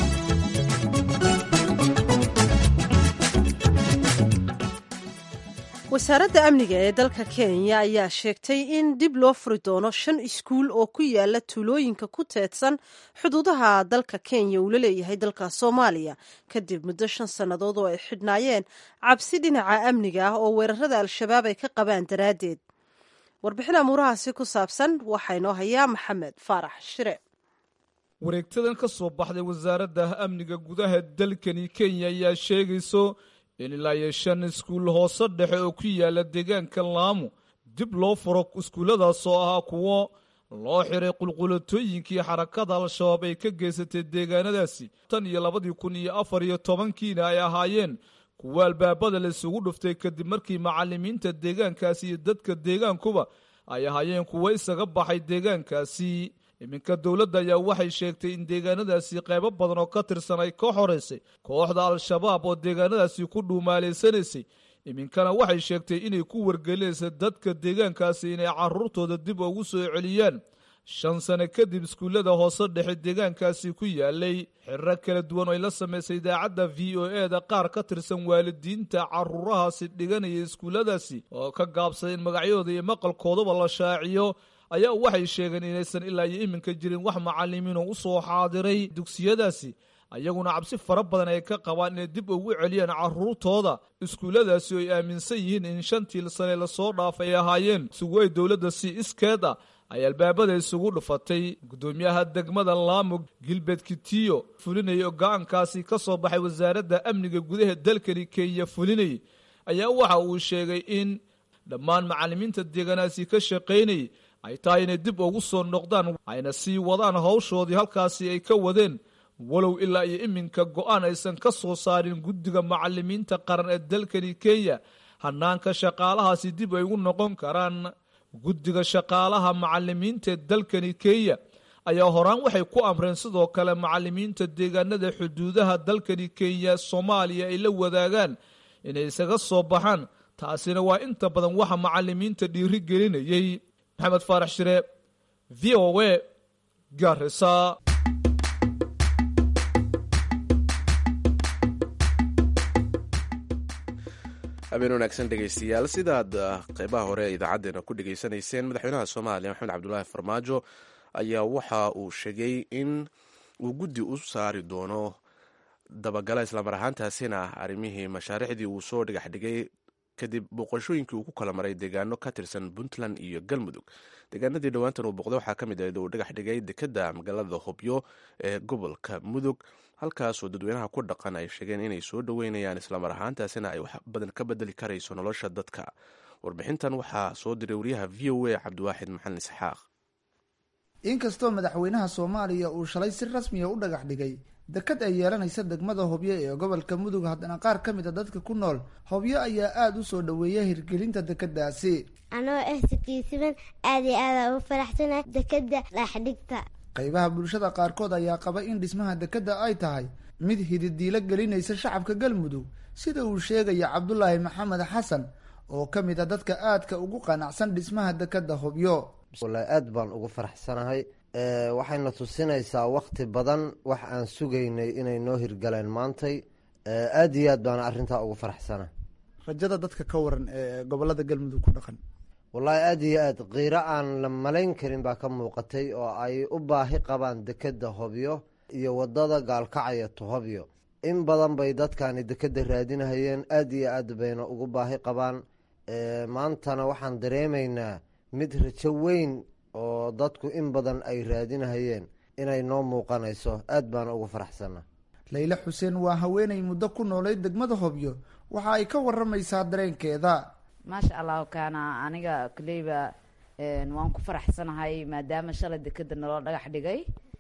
wasaaradda amniga ee dalka kenya ayaa sheegtay in dib loo furi doono shan iskuul oo ku yaala tuulooyinka ku teedsan xuduudaha dalka kenya uu la leeyahay dalka soomaaliya kadib muddo shan sannadood oo ay xidhnaayeen cabsi dhinaca amniga ah oo weerarada al-shabaab ay ka qabaan daraaddeed warbixin amuurahaasi ku saabsan waxaa inoo hayaa maxamed faarax shire wareegtadan ka soo baxday wasaaradda amniga gudaha dalkani kenya ayaa sheegayso in ilaa iyo shan iskuul hoose dhexe oo ku yaala deegaanka laamu dib loo furo iskuulladaas oo ahaa kuwo loo xiray qulqulatooyinkii xarakada al-shabaab ay ka geysatay deegaanadaasi tan iyo labadii kun iyo afar iyo tobankiina ay ahaayeen kuwo albaabada la isugu dhuftay kadib markii macalimiinta deegaankaasi iyo dadka deegaankuba ay ahaayeen kuwo isaga baxay deegaankaasi iminka dowladda ayaa waxay sheegtay in deegaanadaasi qaybo badan oo ka tirsan ay ka xoreysay kooxda al-shabaab oo deegaanadaasi ku dhuumaaleysanaysay iminkana waxay sheegtay inay ku wargelinaysa dadka deegaankaasi inay caruurtooda dib ugu soo celiyaan shan sano kadib iskuullada hoose dhexe deegaankaasi ku yaalay xirro kala duwan oo ay la samaysay idaacadda v o e da qaar ka tirsan waalidiinta caruurahaasi dhiganaya iskuulladaasi oo ka gaabsaday in magacyadooda iyo maqalkoodaba la shaaciyo ayaa waxay sheegeen inaysan ilaa iyo iminka jirin wax macalimiinoo u soo xaadiray dugsiyadaasi ayaguna cabsi fara badan ay ka qabaan inay dib ugu celiyaan caruurtooda iskuulladaasi oo ay aaminsan yihiin in shantii sane lasoo dhaafay ay ahaayeen isugu ay dowladda si iskeed ah ay albaabada isugu dhufatay guddoomiyaha degmada laamug gilbert kitiyo fulinayay oo go-aankaasi ka soo baxay wasaaradda amniga gudaha dalkani kenya fulinayay ayaa waxa uu sheegay in dhammaan macalimiinta deegaanaasi ka shaqaynayay ay tahay inay dib ugu soo noqdaan ayna sii wadaan hawshoodii halkaasi ay ka wadeen walow ilaa iyo iminka go-aan aysan ka soo saarin guddiga macalimiinta qaran ee dalkani kenya hanaanka shaqaalahaasi dib ay ugu noqon karaan guddiga shaqaalaha macalimiinta ee dalkani kenya ayaa horaan waxay ku amreen sidoo kale macalimiinta deegaanada xuduudaha dalkani kenya soomaaliya ay la wadaagaan inay isaga soo baxaan taasina waa inta badan waxa macalimiinta dhiiri gelinayay maxamed faarax shire v o a garisa habeen wanaagsan dhegaystayaal sidaad qeybaha hore ee idaacaddeenna ku dhegaysanayseen madaxweynaha soomaaliya maxamed cabdulaahi farmaajo ayaa waxa uu sheegay in uu guddi u saari doono dabagala islamar ahaantaasina arrimihii mashaariicdii uu soo dhigax dhigay kadib boqoshooyinkii uu ku kala maray deegaano ka tirsan puntland iyo galmudug deegaanadii dhowaantan uu boqday waxaa ka mid ahayd uu dhagax dhigay dekeda magaalada hobyo ee gobolka mudug halkaasoo dadweynaha ku dhaqan ay sheegeen inay soo dhoweynayaan islamar ahaantaasina ay wax badan ka bedeli karayso nolosha dadka warbixintan waxaa soo diray wariyaha v o a cabdiwaaxid maxalin isxaaq inkastoo madaxweynaha soomaaliya uu shalay si rasmiya u dhagax dhigay dekad ay yeelanaysa degmada hobyo ee gobolka mudug haddana qaar ka mid a dadka ku nool hobyo ayaa aada u soo dhoweeya hirgelinta dekadaasi anoo ah sikiisiban aad iyo aada ugu faraxsanahay dekada dhagaxdhigta qaybaha bulshada qaarkood ayaa qaba in dhismaha dekadda ay tahay mid hididiilo gelinaysa shacabka galmudug sida uu sheegaya cabdulaahi maxamed xasan oo ka mid a dadka aadka ugu qanacsan dhismaha dekadda hobyo wallaahi aad baan ugu faraxsanahay waxayna tusinaysaa wakti badan wax aan sugaynay inay noo hirgaleen maantay aada iyo aad baana arrintaa ugu faraxsana rajada dadka ka waran ee gobolada galmudug ku dhaqan wallaahi aada iyo aad qiiro aan la malayn karin baa ka muuqatay oo ay u baahi qabaan dekeda hobyo iyo wadada gaalkacaya to hobyo in badan bay dadkani dekeda raadinahayeen aada iyo aad bayna ugu baahi qabaan maantana waxaan dareemaynaa mid rajo weyn oo dadku in badan ay raadinahayeen inay noo muuqanayso aad baana ugu faraxsana layle xuseen waa haweenay muddo ku noolay degmada hobyo waxa ay ka waramaysaa dareenkeeda maasha allahu kaana aniga koleyba waan ku faraxsanahay maadaama shalay dekeda naloo dhagax dhigay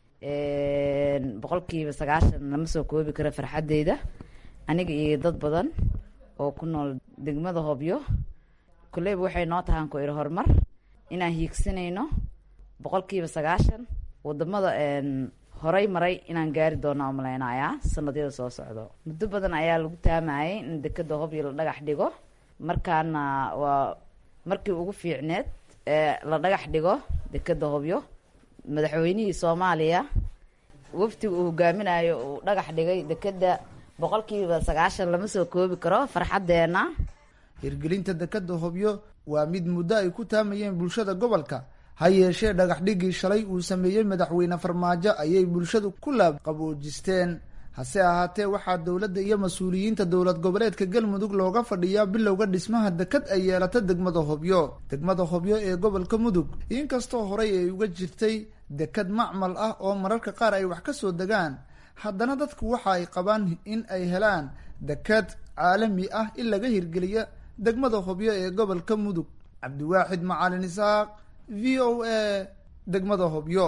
boqolkiiba sagaashan lama soo koobi karo farxadeyda aniga iyo dad badan oo ku nool degmada hobyo koleyba waxay noo tahaan ku iri horumar inaan hiigsanayno boqolkiiba sagaashan wadamada horay maray inaan gaari doono oo malaynayaa sanadyada soo socdo muddo badan ayaa lagu taamayay in dekeda hobyo la dhagax dhigo markaana waa markii ugu fiicneed ee la dhagax dhigo dekeda hobyo madaxweynihii soomaaliya waftiga uu hogaaminayo uu dhagax dhigay dekeda boqolkiiba sagaashan lama soo koobi karo farxadeena hirgelinta dekeda hobyo waa mid muddo ay ku taamayeen bulshada gobolka ha yeeshee dhagax dhigii shalay uu sameeyey madaxweyne farmaajo ayay bulshadu ku laab qaboojisteen hase ahaatee waxaa dowladda iyo mas-uuliyiinta dowlad goboleedka galmudug looga fadhiyaa bilowga dhismaha dekad ay yeelata degmada hobyo degmada hobyo ee gobolka mudug inkastoo horey ay uga jirtay dekad macmal ah oo mararka qaar ay wax ka soo degaan haddana dadku waxa ay qabaan in ay helaan dekad caalami ah in laga hirgeliya degmada hobyo ee gobolka mudug cabdiwaaxid macalin isaaq v o a degmada hobyo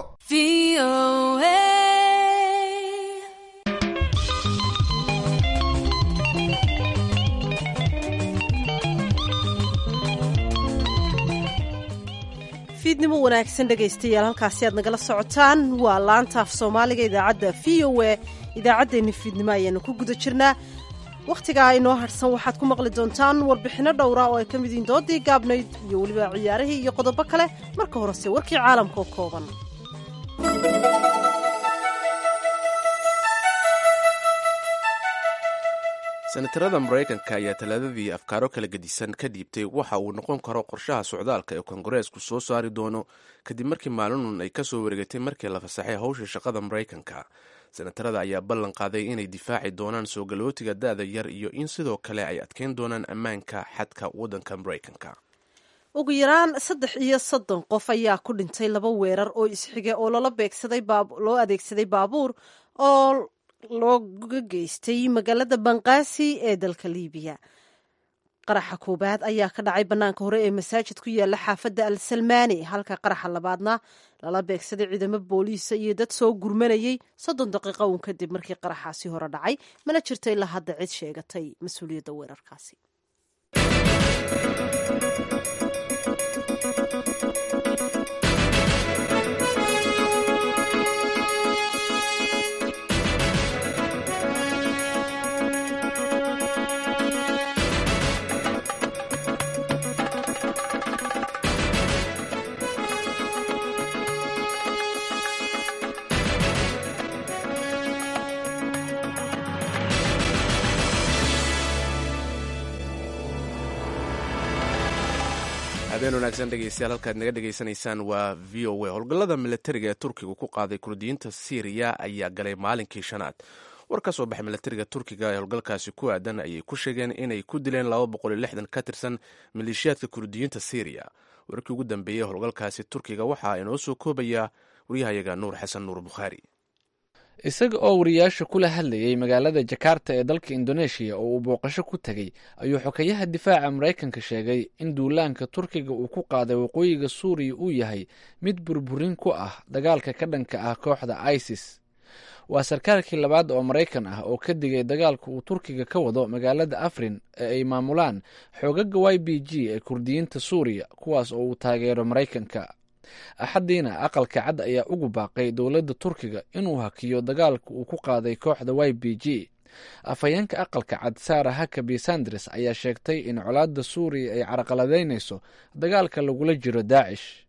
fiidnimo wanaagsan dhegaystayaal halkaasi aad nagala socotaan waa laanta af soomaaliga idaacadda v o a idaacaddeenni fiidnimo ayaanu ku guda jirnaa wakhtigaa inoo hadhsan waxaad ku maqli doontaan warbixinno dhowra oo ay ka mid yihiin doodii gaabnayd iyo weliba ciyaarihii iyo qodobo kale marka horese warkii caalamka oo kooban senatarada maraykanka ayaa talaadadii afkaaro kala gedisan ka dhiibtay waxa uu noqon karo qorshaha socdaalka ee kongareesku soo saari doono kadib markii maalinun ay kasoo wareegatay markii la fasaxay howsha shaqada maraykanka senatarada ayaa ballan qaaday inay difaaci doonaan soo galootiga da-da yar iyo in sidoo kale ay adkeyn doonaan ammaanka xadka waddanka maraykanka ugu yaraan saddex iyo soddon qof ayaa ku dhintay laba weerar oo isxige oo loola beegsaday loo adeegsaday baabuur oo looga geystay magaalada banqaasi ee dalka liibiya qaraxa koowaad ayaa ka dhacay bannaanka hore ee masaajid ku yaala xaafadda al salmaani halka qaraxa labaadna lala beegsaday ciidamo booliisa iyo dad soo gurmanayay soddon daqiiqo uun kadib markii qaraxaasi hore dhacay mana jirto ilaa hadda cid sheegatay mas-uuliyadda weerarkaasi habeen wanaagsan dhegeystayaal halkaad naga dhegaysanaysaan waa v o a howlgallada milatariga ee turkiga ku qaaday kurdiyiinta syriya ayaa galay maalinkii shanaad war ka soo baxay milatariga turkiga ee howlgalkaasi ku aadan ayay ku sheegeen inay ku dileen laba boqol iyo lixdan ka tirsan maleeshiyaadka kurdiyiinta syriya warkii ugu dambeeyey howlgalkaasi turkiga waxaa inoo soo koobaya waryahayaga nuur xasan nuur bukhaari isaga oo wariyaasha kula hadlayay magaalada jakarta ee dalka indoneeshiya oo uu booqasho ku tegey ayuu xokeyaha difaaca maraykanka sheegay in duulaanka turkiga uu ku qaaday waqooyiga suuriya uu yahay mid burburin ku ah dagaalka ka dhanka ah kooxda isis waa sarkaalkii labaad oo maraykan ah oo ka digay dagaalka uu turkiga ka wado magaalada afrin ee ay maamulaan xoogaga y b g ee kurdiyiinta suuriya kuwaas oo uu taageero maraykanka axaddiina aqalka cad ayaa ugu baaqay dowladda turkiga inuu hakiyo dagaalka uu ku qaaday kooxda y b g afhayeenka aqalka cad sara hakabi sandres ayaa sheegtay in colaadda suuriya ay carqaladaynayso dagaalka lagula jiro daacish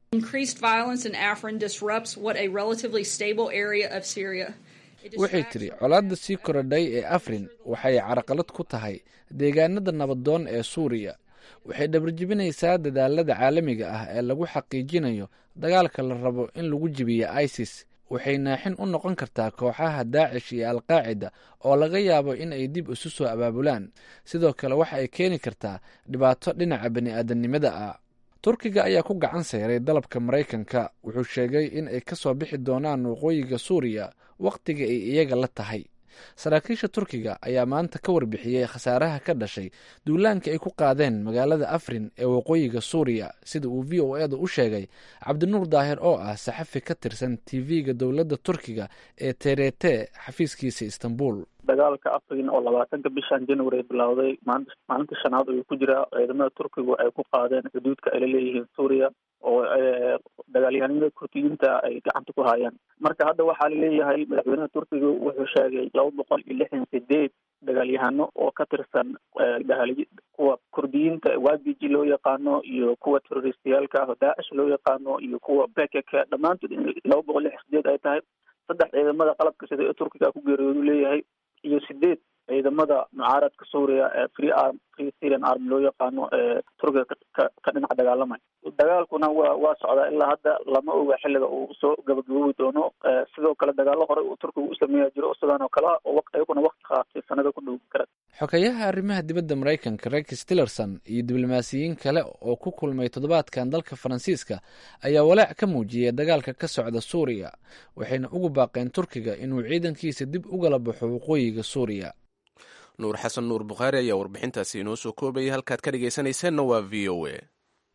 waxay tidhi colaadda sii korodhay ee afrin waxay carqalad ku tahay deegaanada nabadoon ee suuriya waxay dhabarjebinaysaa dadaalada caalamiga ah ee lagu xaqiijinayo dagaalka la rabo in lagu jibiyo isis waxay naaxin u noqon kartaa kooxaha daacish iyo alqaacida oo laga yaabo in ay dib isu soo abaabulaan sidoo kale waxa ay keeni kartaa dhibaato dhinaca bani-aadamnimada ah turkiga ayaa ku gacan sayray dalabka maraykanka wuxuu sheegay in ay ka soo bixi doonaan waqooyiga suuriya wakhtiga ay iyaga la tahay saraakiisha turkiga ayaa maanta ka warbixiyey khasaaraha ka dhashay duulaanka ay ku qaadeen magaalada afrin ee waqooyiga suuriya sida uu v o eeda u sheegay cabdinuur daahir oo ah saxafi ka tirsan tv-ga dowladda turkiga ee terete xafiiskiisa istanbul dagaalka afrin oo labaatanka bishan january bilowday maalinta shanaad ayuu ku jiraa ciidamada turkigu ay ku qaadeen xuduudka ay la leeyihiin suuriya oo dagaalyahanimada kurdiyiinta ay gacanta ku hayaan marka hadda waxaa laleeyahay madaxweynaha turkiga wuxuu sheegay laba boqol iyo lixdan sideed dagaalyahano oo ka tirsan kuwa kurdiyiinta y b g loo yaqaano iyo kuwa teroristayaalka ah oo daacish loo yaqaano iyo kuwa bekeka dhammaantood in laba boqol lixdan sideed ay tahay saddex ciidamada qalabka sida ee turkiga ku geeriyoodu leeyahay iyo sideed ciidamada mucaaradka suuriya ee free arm free syrian army loo yaqaano ee turkiga ka dhinaca dagaalamay dagaalkuna waa waa socdaa ilaa hadda lama oga xilliga uu soo gabagaboobi doono sidoo kale dagaalo hore uu turkiga u sameeya jiro sidaan oo kale oo ayaguna wakti qaatay sanada ku dhow kara xogeyaha arrimaha dibadda maraykanka rex tillerson iyo diblomaasiyiin kale oo ku kulmay toddobaadkan dalka faransiiska ayaa walaac ka muujiyay dagaalka ka socda suuriya waxayna ugu baaqeen turkiga inuu ciidankiisa dib ugala baxo waqooyiga suuriya nuur xasan nuur bukhaari ayaa warbixintaasi inoo soo koobayay halkaad ka dhegaysanaysaanna waa v o a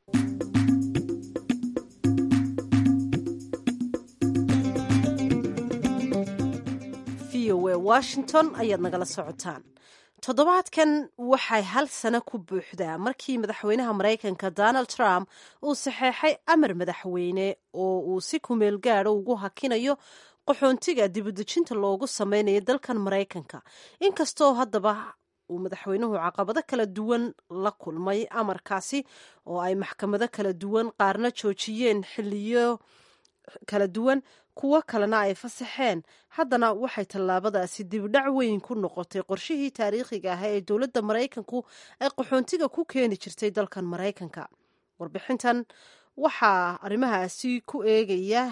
v o a washington ayaad nagala socotaan toddobaadkan waxay hal sano ku buuxdaa markii madaxweynaha maraykanka donald trump uu saxeexay amar madaxweyne oo uu si kumeel gaadho ugu hakinayo qaxoontiga dibudejinta loogu sameynayo dalkan maraykanka inkastoo haddaba uu madaxweynuhu caqabado kala duwan la kulmay amarkaasi oo ay maxkamado kala duwan qaarna joojiyeen xiliyo kala duwan kuwo kalena ay fasaxeen haddana waxay tallaabadaasi dibdhac weyn ku noqotay qorshihii taariikhiga ah ee dowladda maraykanku ay qaxoontiga ku keeni jirtay dalkan maraykanka warbixintan waxaa arrimahaasi ku eegaya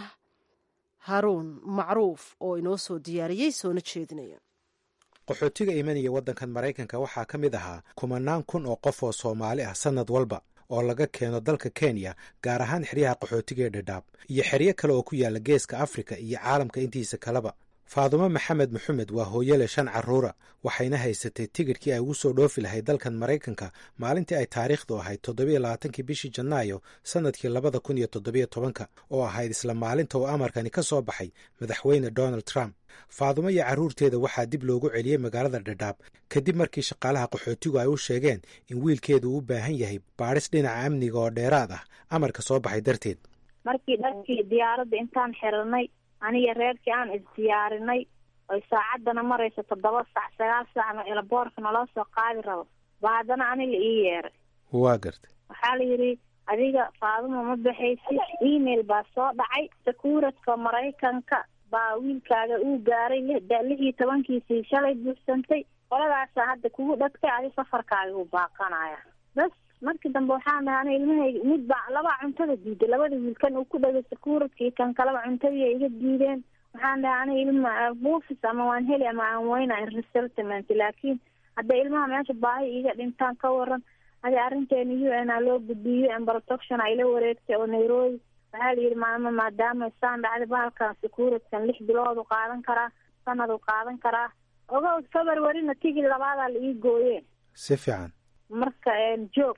haruun macruuf oo inoo soo diyaariyey soona jeedinaya qaxootiga imanaya waddankan maraykanka waxaa ka mid ahaa kumanaan kun oo qof oo soomaali ah sannad walba oo laga keeno dalka kenya gaar ahaan xeryaha qaxootiga ee dhadhaab iyo xeryo kale oo ku yaala geeska afrika iyo caalamka intiisa kaleba faadumo maxamed maxamed waa hooyale shan carruura waxayna haysatay tigidhkii ay ugu soo dhoofi lahayd dalkan maraykanka maalintii ay taariikhdu ahayd toddobiyo labaatankii bishii janaayo sannadkii labada kun iyo toddobiyo tobanka oo ahayd isla maalinta uu amarkani ka soo baxay madaxweyne donald trump faadumo iyo carruurteeda waxaa dib loogu celiyey magaalada dhadhaab kadib markii shaqaalaha qaxootigu ay u sheegeen in wiilkeedu u baahan yahay baadhis dhinaca amniga oo dheeraad ah amarka soo baxay darteed markii dharkii diyaaradda intaan xiranay aniga reerkii aan isdiyaarinay oy saacaddana marayso toddoba sac sagaal sacna elaboorka naloo soo qaadi rabo ba haddana aniga ii yeeray waa gartay waxaa la yidhi adiga faaduma ma baxaysid email baa soo dhacay sakuuradka maraykanka baa wiilkaaga uu gaaray lix iyo tobankiisii shalay buuxsantay qoladaasaa hadda kugu dhadkay adi safarkaaga uu baaqanaya bas markii dambe waxaan dhahay ana ilmahayga mid baa labaa cuntada diiday labada wiilkan uu ku dhagay sakuuradkii kan kaleba cuntadii iga diideen waxaan dhahay ana ilma buufis ama waan heli ama aan weyna resettlement laakiin hadda ilmaha meesha baahi iga dhintaan ka waran adi arrinteena u n a loo gudbiyo n protection ay la wareegtay oo nairobi waxaa la yidhi maama maadaama saan dhacday bahalkan sakuuradkan lix bilood u qaadan karaa sanad u qaadan karaa ogo februaryna tigid labaadaa la ii gooye si fiican marka joog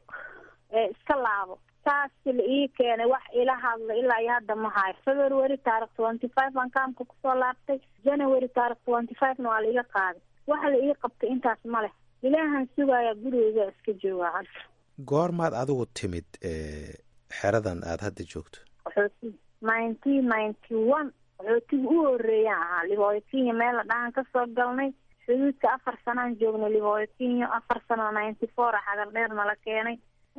iska laabo taas la ii keenay wax ila hadla ilaa iyo hadda ma hayo february taarikh twenty five aan kaamka kusoo laabtay january taarikh twenty five-na waa la iga qaaday waxa la ii qabtay intaas ma leh ilaahan sugaaya gurigeyga iska joogaa hadda goormaad adigu timid xeradan aada hadda joogto qaxooti nineteen ninety one qaxootiga u horeeyaan ahaa libooyo kenya meel la dhahan kasoo galnay xuduudka afar sanaan joognay libooyo kenya afar sano ninety four a xagar dheer nala keenay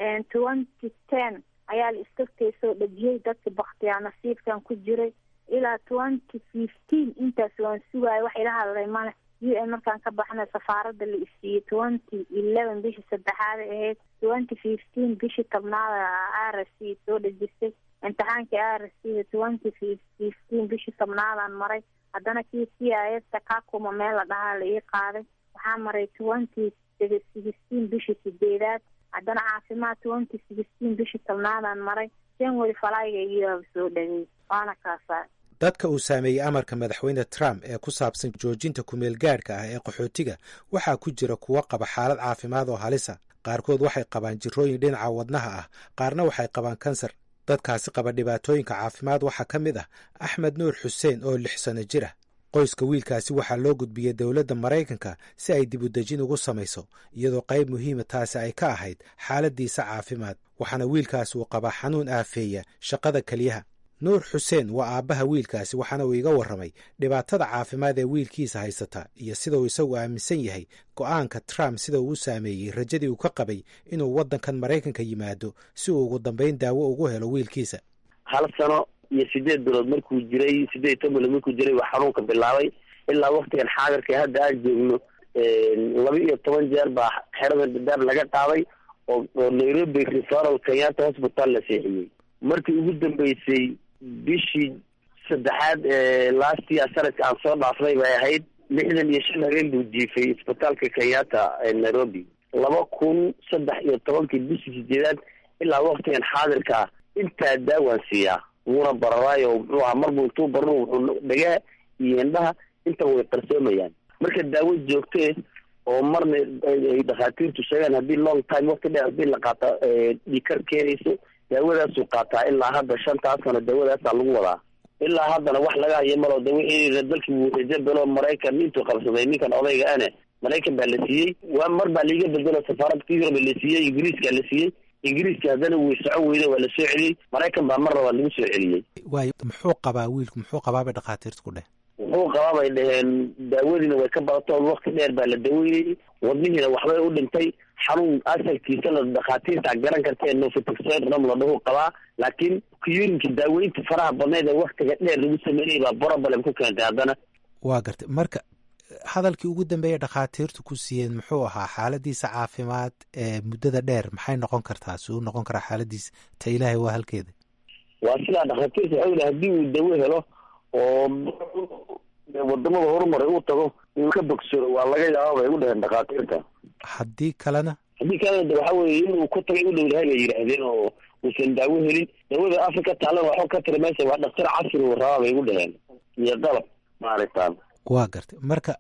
twenty ten ayaa la istagtay soo dhejiyey dadka baktiyaa nasiibkan ku jiray ilaa twenty fifteen intaas waan sugaaya wax ila hadlay male u n markaan ka baxnay safaaradda la isiiyey twenty eleven bishii saddexaada ahayd twenty fifteen bishii tobnaada r s c soo dhejisay imtixaankii r s c twenty fifteen bishii tobnaadaan maray haddana kii c i s kakuma meel la dhahaa la ii qaaday waxaa maray twenty sixteen bishii sideedaad haddana caafimaad twenty sixteen bishii tobnaadaan maray january falayga iyo soo dhagay waana kaasaa dadka uu saameeyey amarka madaxweyne trump ee ku saabsan joojinta kumeel gaadhka ah ee qaxootiga waxaa ku jira kuwo qaba xaalad caafimaad oo halisa qaarkood waxay qabaan jirrooyin dhinaca wadnaha ah qaarna waxay qabaan kansar dadkaasi qaba dhibaatooyinka caafimaad waxaa ka mid ah axmed nuur xuseen oo lix sano jir ah qoyska wiilkaasi waxaa loo gudbiyey dowladda maraykanka si ay dib u dejin ugu samayso iyadoo qayb muhiima taasi ay ka ahayd xaaladiisa caafimaad waxaana wiilkaasi uu qabaa xanuun aafeeya shaqada keliyaha nuur xuseen waa aabbaha wiilkaasi waxaana uu iga warramay dhibaatada caafimaad ee wiilkiisa haysata iyo sida uu isagu aaminsan yahay go'aanka trump sida uu u saameeyey rajadii uu ka qabay inuu waddankan maraykanka yimaado si uu ugu dambayn daawo ugu helo wiilkiisa hal sano iyo sideed bilood markuu jiray sideed iyo toban bilood markuu jiray waa xanuunka bilaabay ilaa waktigan xaadirka hadda aan joogno laba iyo toban jeer baa xerada dadaar laga qaaday oo oo nairobi referal kenyatta hospital la seexiyey markii ugu dambeysay bishii saddexaad ee last year sanadka aan soo dhaafnay bay ahayd lixdan iyo shan habeen buu jiifay isbitaalka kenyatta ee nairobi laba kun saddex iyo tobankii bishii sideedaad ilaa waktigan xaadirka ah intaa daawaan siiyaa wuuna bararaayo muxuu ahaa marbuu intuu bararo wuxuu dhagaa iyo indhaha inta way qarsoomayaan marka daawo joogtee oo marna ay dhakhaatiirtu sheegaan haddii long time wakti dheer haddii la qaata dhikar keenayso daawadaasuu qaataa ilaa hadda shantaas sano daawadaasaa lagu wadaa ilaa haddana wax laga hayo malo de wixii dalkii wuu rajabelo maraykan intuu qabsaday ninkan odayga ane maraykan baa la siiyey waa mar baa liiga bedelo safaaradka yurub la siiyey ingiriiska la siiyey ingiriiska haddana way socon weyde waa la soo celiyey maraykan baa mar labaa lagu soo celiyey waayo muxuu qabaa wiilku muxuu qabaa bay dhakhaatiirtu ku dheh wuxuu qabaa bay dhaheen daawadiina way ka badato wakti dheer baa la daweynayey wadnihiina waxbay u dhintay xanuun asalkiisana dhakhaatiirta garan kartee nofitoxoidram la dhahu qabaa laakiin kuyurinka daaweynta faraha badneed ee waktiga dheer lagu sameynayay baa problem ku keentay haddana waa gartay marka hadalkii ugu dambeeya dhakhaatiirtu ku siiyeen muxuu ahaa xaaladiisa caafimaad ee muddada dheer maxay noqon kartaa si uu noqon karaa xaaladiisa ta ilaahay waa halkeeda waa sidaa dhakhaatiirta waxau yihi haddii uu dawo helo oo wadamada horumaray uu tago inuu ka bogsado waa laga yaaba bay u dhaheen dhakhaatiirta haddii kalena haddii kalena de waxa weye inuu ku tagay u dhow yahay bay yidhaahdeen oo uusan daawo helin daawada afrika taalana waxba ka tira meesha waa dhaktar casri uu rabaa bay u dhaheen iyo qalab maaragtaan waa gartay marka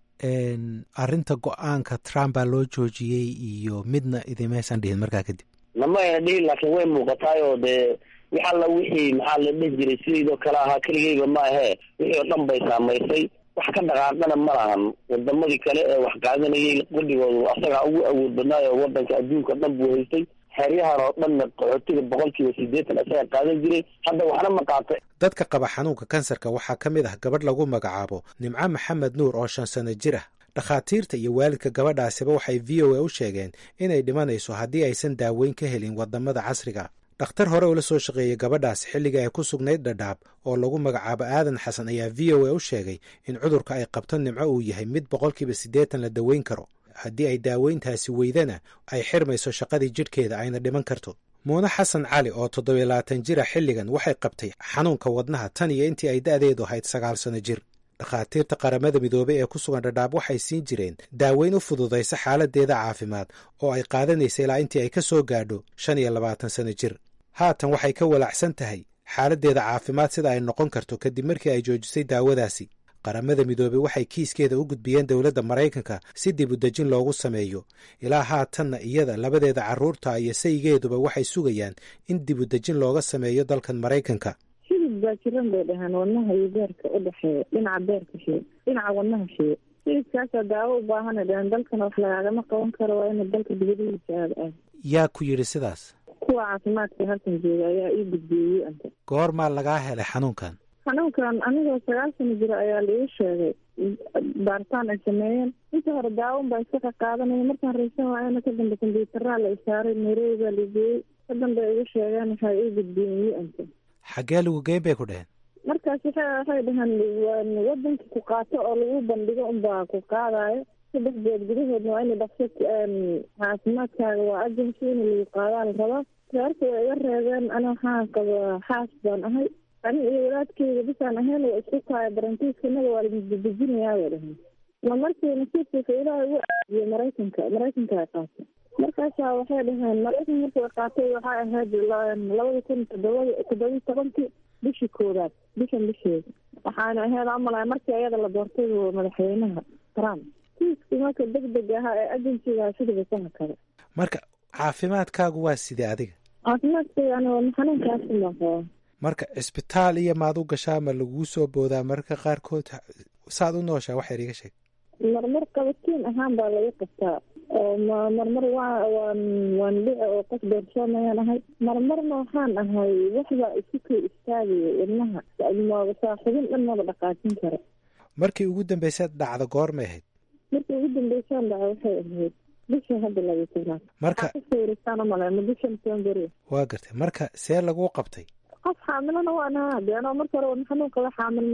arrinta go-aanka trump baa loo joojiyey iyo midna idimaysan dhihin markaa kadib lama ayna dhihin laakiin way muuqataay oo dee wax alla wixii maxaa la dheh jiray sidaydoo kale ahaa keligeyba ma ahee wixii oo dhan bay saamaysay wax ka dhaqaaqana ma lahan wadamadii kale ee wax qaadanayay qudhigoodu asagaa ugu awood badnaayo wadanka adduunka dhan buu haystay xeryahan oo dhanna qaxootiga boqolkiiba sideetan asaga qaadan jiray hadda waxna ma qaatay dadka qaba xanuunka kansarka waxaa ka mid ah gabadh lagu magacaabo nimco maxamed nuur oo shan sano jir ah dhakhaatiirta iyo waalidka gabadhaasiba waxay v o a u sheegeen inay dhimanayso haddii aysan daaweyn ka helin wadamada casriga dhakhtar hore ula soo shaqeeyey gabadhaas xilliga ay ku sugnayd dhadhaab oo lagu magacaabo aadan xasan ayaa v o a u sheegay in cudurka ay qabto nimco uu yahay mid boqolkiiba siddeetan la daweyn karo haddii ay daaweyntaasi weydana ay xirmayso shaqadii jidhkeeda ayna dhiman karto muune xasan cali oo toddobiyo labaatan jira xilligan waxay qabtay xanuunka wadnaha tan iyo intii ay da'deedu ahayd sagaal sano jir dhakhaatiirta qaramada midoobey ee ku sugan dhadhaab waxay siin jireen daaweyn u fududaysa xaaladeeda caafimaad oo ay qaadanaysa ilaa intii ay ka soo gaadho shan iyo labaatan sano jir haatan waxay ka walacsan tahay xaaladdeeda caafimaad sida ay noqon karto kadib markii ay joojisay daawadaasi qaramada midoobey waxay kiiskeeda u gudbiyeen dowladda maraykanka si dib u dejin loogu sameeyo ilaa haatanna iyada labadeeda carruurta iyo saygeeduba waxay sugayaan in dib u dejin looga sameeyo dalkan maraykanka hilib baa jiran bay dhahaan wadnaha iyo beerka u dhexeeya dhinaca beerka shee dhinaca wadnaha shee hilibkaasaa daawo u baahana dhahaan dalkana wax lagaagama qaban karo waa ina dalka dibadihiisa aada aad yaa ku yidhi sidaas kuwa caafimaadka halkan jooga ayaa ii gudbiyey anta goormaa lagaa helay xanuunkan xanuunkan anigoo sagaal sano jiro ayaa laigu sheegay baaritaan ay sameeyeen inta hore daawon baa iska qaqaadanaya markaan raysan waayana ka dambe kombyuutaraa la isaaray nairobi baa lageeyey ka dambe igu sheegeen waxay ii gudbiyeen yu anta xaggee lagu geyn bay ku dheheen markaas waxa waxay dhaheen wadanka ku qaato oo lagu bandhigo unbaa ku qaadayo saddex beed gudahoodna waa ina dhaqso caafimaadkaaga waa agency in lagu qaadaa la rabaa reerka way iga reebeen ana waxaan qaba xaas baan ahay ani iyo walaadkeyga bisaan ahayn waa isku tahay barantiiska inaga waa ladejinayaa bay dhahay ma markii nasiibkiisa ilaahay ugu aadiyey maraykanka maraykanka ay qaatay markaasaa waxay dhaheen maraykan markii ay qaatay waxay ahayd labada kun todobada toddobiyi tobankii bishii koowaad bishan bisheeda waxaana ahayd amalay markii ayada la doortay madaxweynaha trump kiiskii marka deg deg ahaa ee agensiga sidaba sana kale marka caafimaadkaagu waa sidee adiga caafimaadkayga ani xanuunkaasi baan qabaa marka cisbitaal iyo maad u gashaa ma laguu soo boodaa mararka qaarkood saad u nooshaa wax yar iga sheeg marmar qabatiin ahaan baa laga qabtaa oo ma marmar waa waan waan dhici oo qof doorshoomayaan ahay marmarna waxaan ahay waxbaa isu kay istaagaya wadnaha saaxibin dhan maba dhaqaajin kara markii ugu dambaysaad dhacda goormay ahayd markii ugu dambeysaan dhaca waxay ahayd bisha hadda laga tobnaad marka kasawirasaan umaleema bisha november waa gartay marka see laguu qabtay qof xaamilana waan ahaa de anoo marka hore wadna xanuun qaba xaamil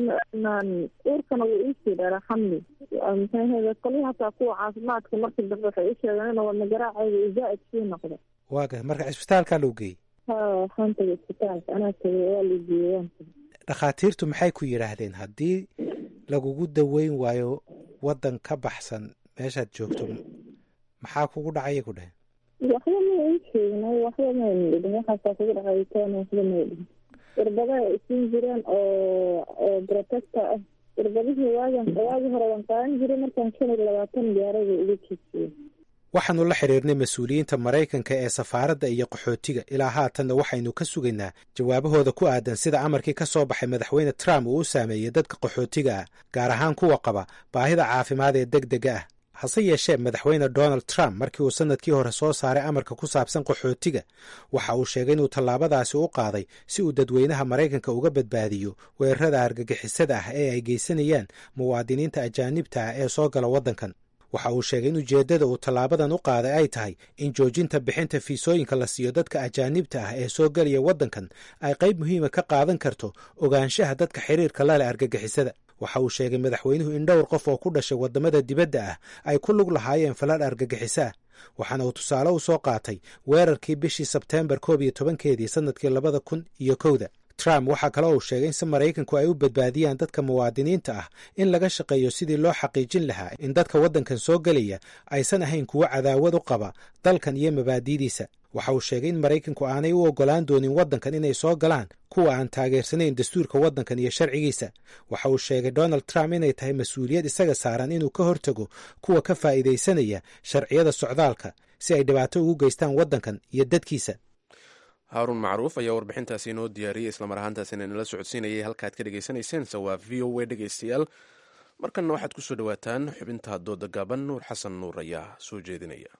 uurkana wuu iisii dheeraa xamli maxay ahayde qolihii hataa kuwa caafimaadka markii dambe waxay ii sheegeen inuu wadna garaacayga uu zaa'id sii noqdo waa gartay marka cisbitaalkaa lagu geeyey ha waxaan tagay isbitaalka anaa tagay waa la geeyey waan tagay dhakhaatiirtu maxay ku yidhaahdeen haddii lagugu daweyn waayo waddan ka baxsan meeshaad joogto maxaa kugu dhacaya ku dheh waxba ma ii sheegnay waxba mayna dhigin waxaasaa kugu dhacaytoona waxba may dhigin irbada ay siin jireen oo oo protector ah irbadihii waagan waagi hore waan qaadan jiray markaan shan iyo labaatan gaarada uga jeedsiye waxaannu la xidhiirnay mas-uuliyiinta maraykanka ee safaaradda iyo qaxootiga ilaa haatanna waxaynu ka sugaynaa jawaabahooda ku aadan sida amarkii ka soo baxay madaxweyne trump uu u saameeyey dadka qaxootiga ah gaar ahaan kuwa qaba baahida caafimaad ee deg dega ah hase yeeshee madaxweyne donald trump markii uu sannadkii hore soo saaray amarka ku saabsan qaxootiga waxa uu sheegay inuu tallaabadaasi u qaaday si uu dadweynaha maraykanka uga badbaadiyo weerarada argagixisada ah ee ay geysanayaan muwaadiniinta ajaanibta ah ee soo gala waddankan waxa uu sheegay in ujeeddada uu tallaabadan u qaaday ay tahay in joojinta bixinta fiisooyinka la siiyo dadka ajaanibta ah ee soo gelaya waddankan ay qayb muhiima ka qaadan karto ogaanshaha dadka xiriirka la leh argagixisada waxa uu sheegay madaxweynuhu in dhowr qof oo ku dhashay waddamada dibadda ah ay ku lug lahaayeen falal argagixiso ah waxaana uu tusaale u soo qaatay weerarkii bishii sebteembar koob iyo tobankeedii sannadkii labada kun iyo kowda trump waxaa kale uu sheegay in si maraykanku ay u badbaadiyaan dadka muwaadiniinta ah in laga shaqeeyo sidii loo xaqiijin lahaa in dadka waddankan soo gelaya aysan ahayn kuwo cadaawad u qaba dalkan iyo mabaadi'diisa waxa uu sheegay in maraykanku aanay u oggolaan doonin waddankan inay soo galaan kuwa aan taageersanayn dastuurka waddankan iyo sharcigiisa waxa uu sheegay donald trump inay tahay mas-uuliyad isaga saaran inuu ka hortago kuwa ka faa'iidaysanaya sharciyada socdaalka si ay dhibaato ugu geystaan waddankan iyo dadkiisa haaruun macruuf ayaa warbixintaasi inoo diyaariyey islamar ahaantaasina inala socodsiinayay halkaad ka dhegeysaneyseense waa v o a dhegeystayaal markanna waxaad ku soo dhowaataan xubinta dooda gaaban nuur xasan nuur ayaa soo jeedinaya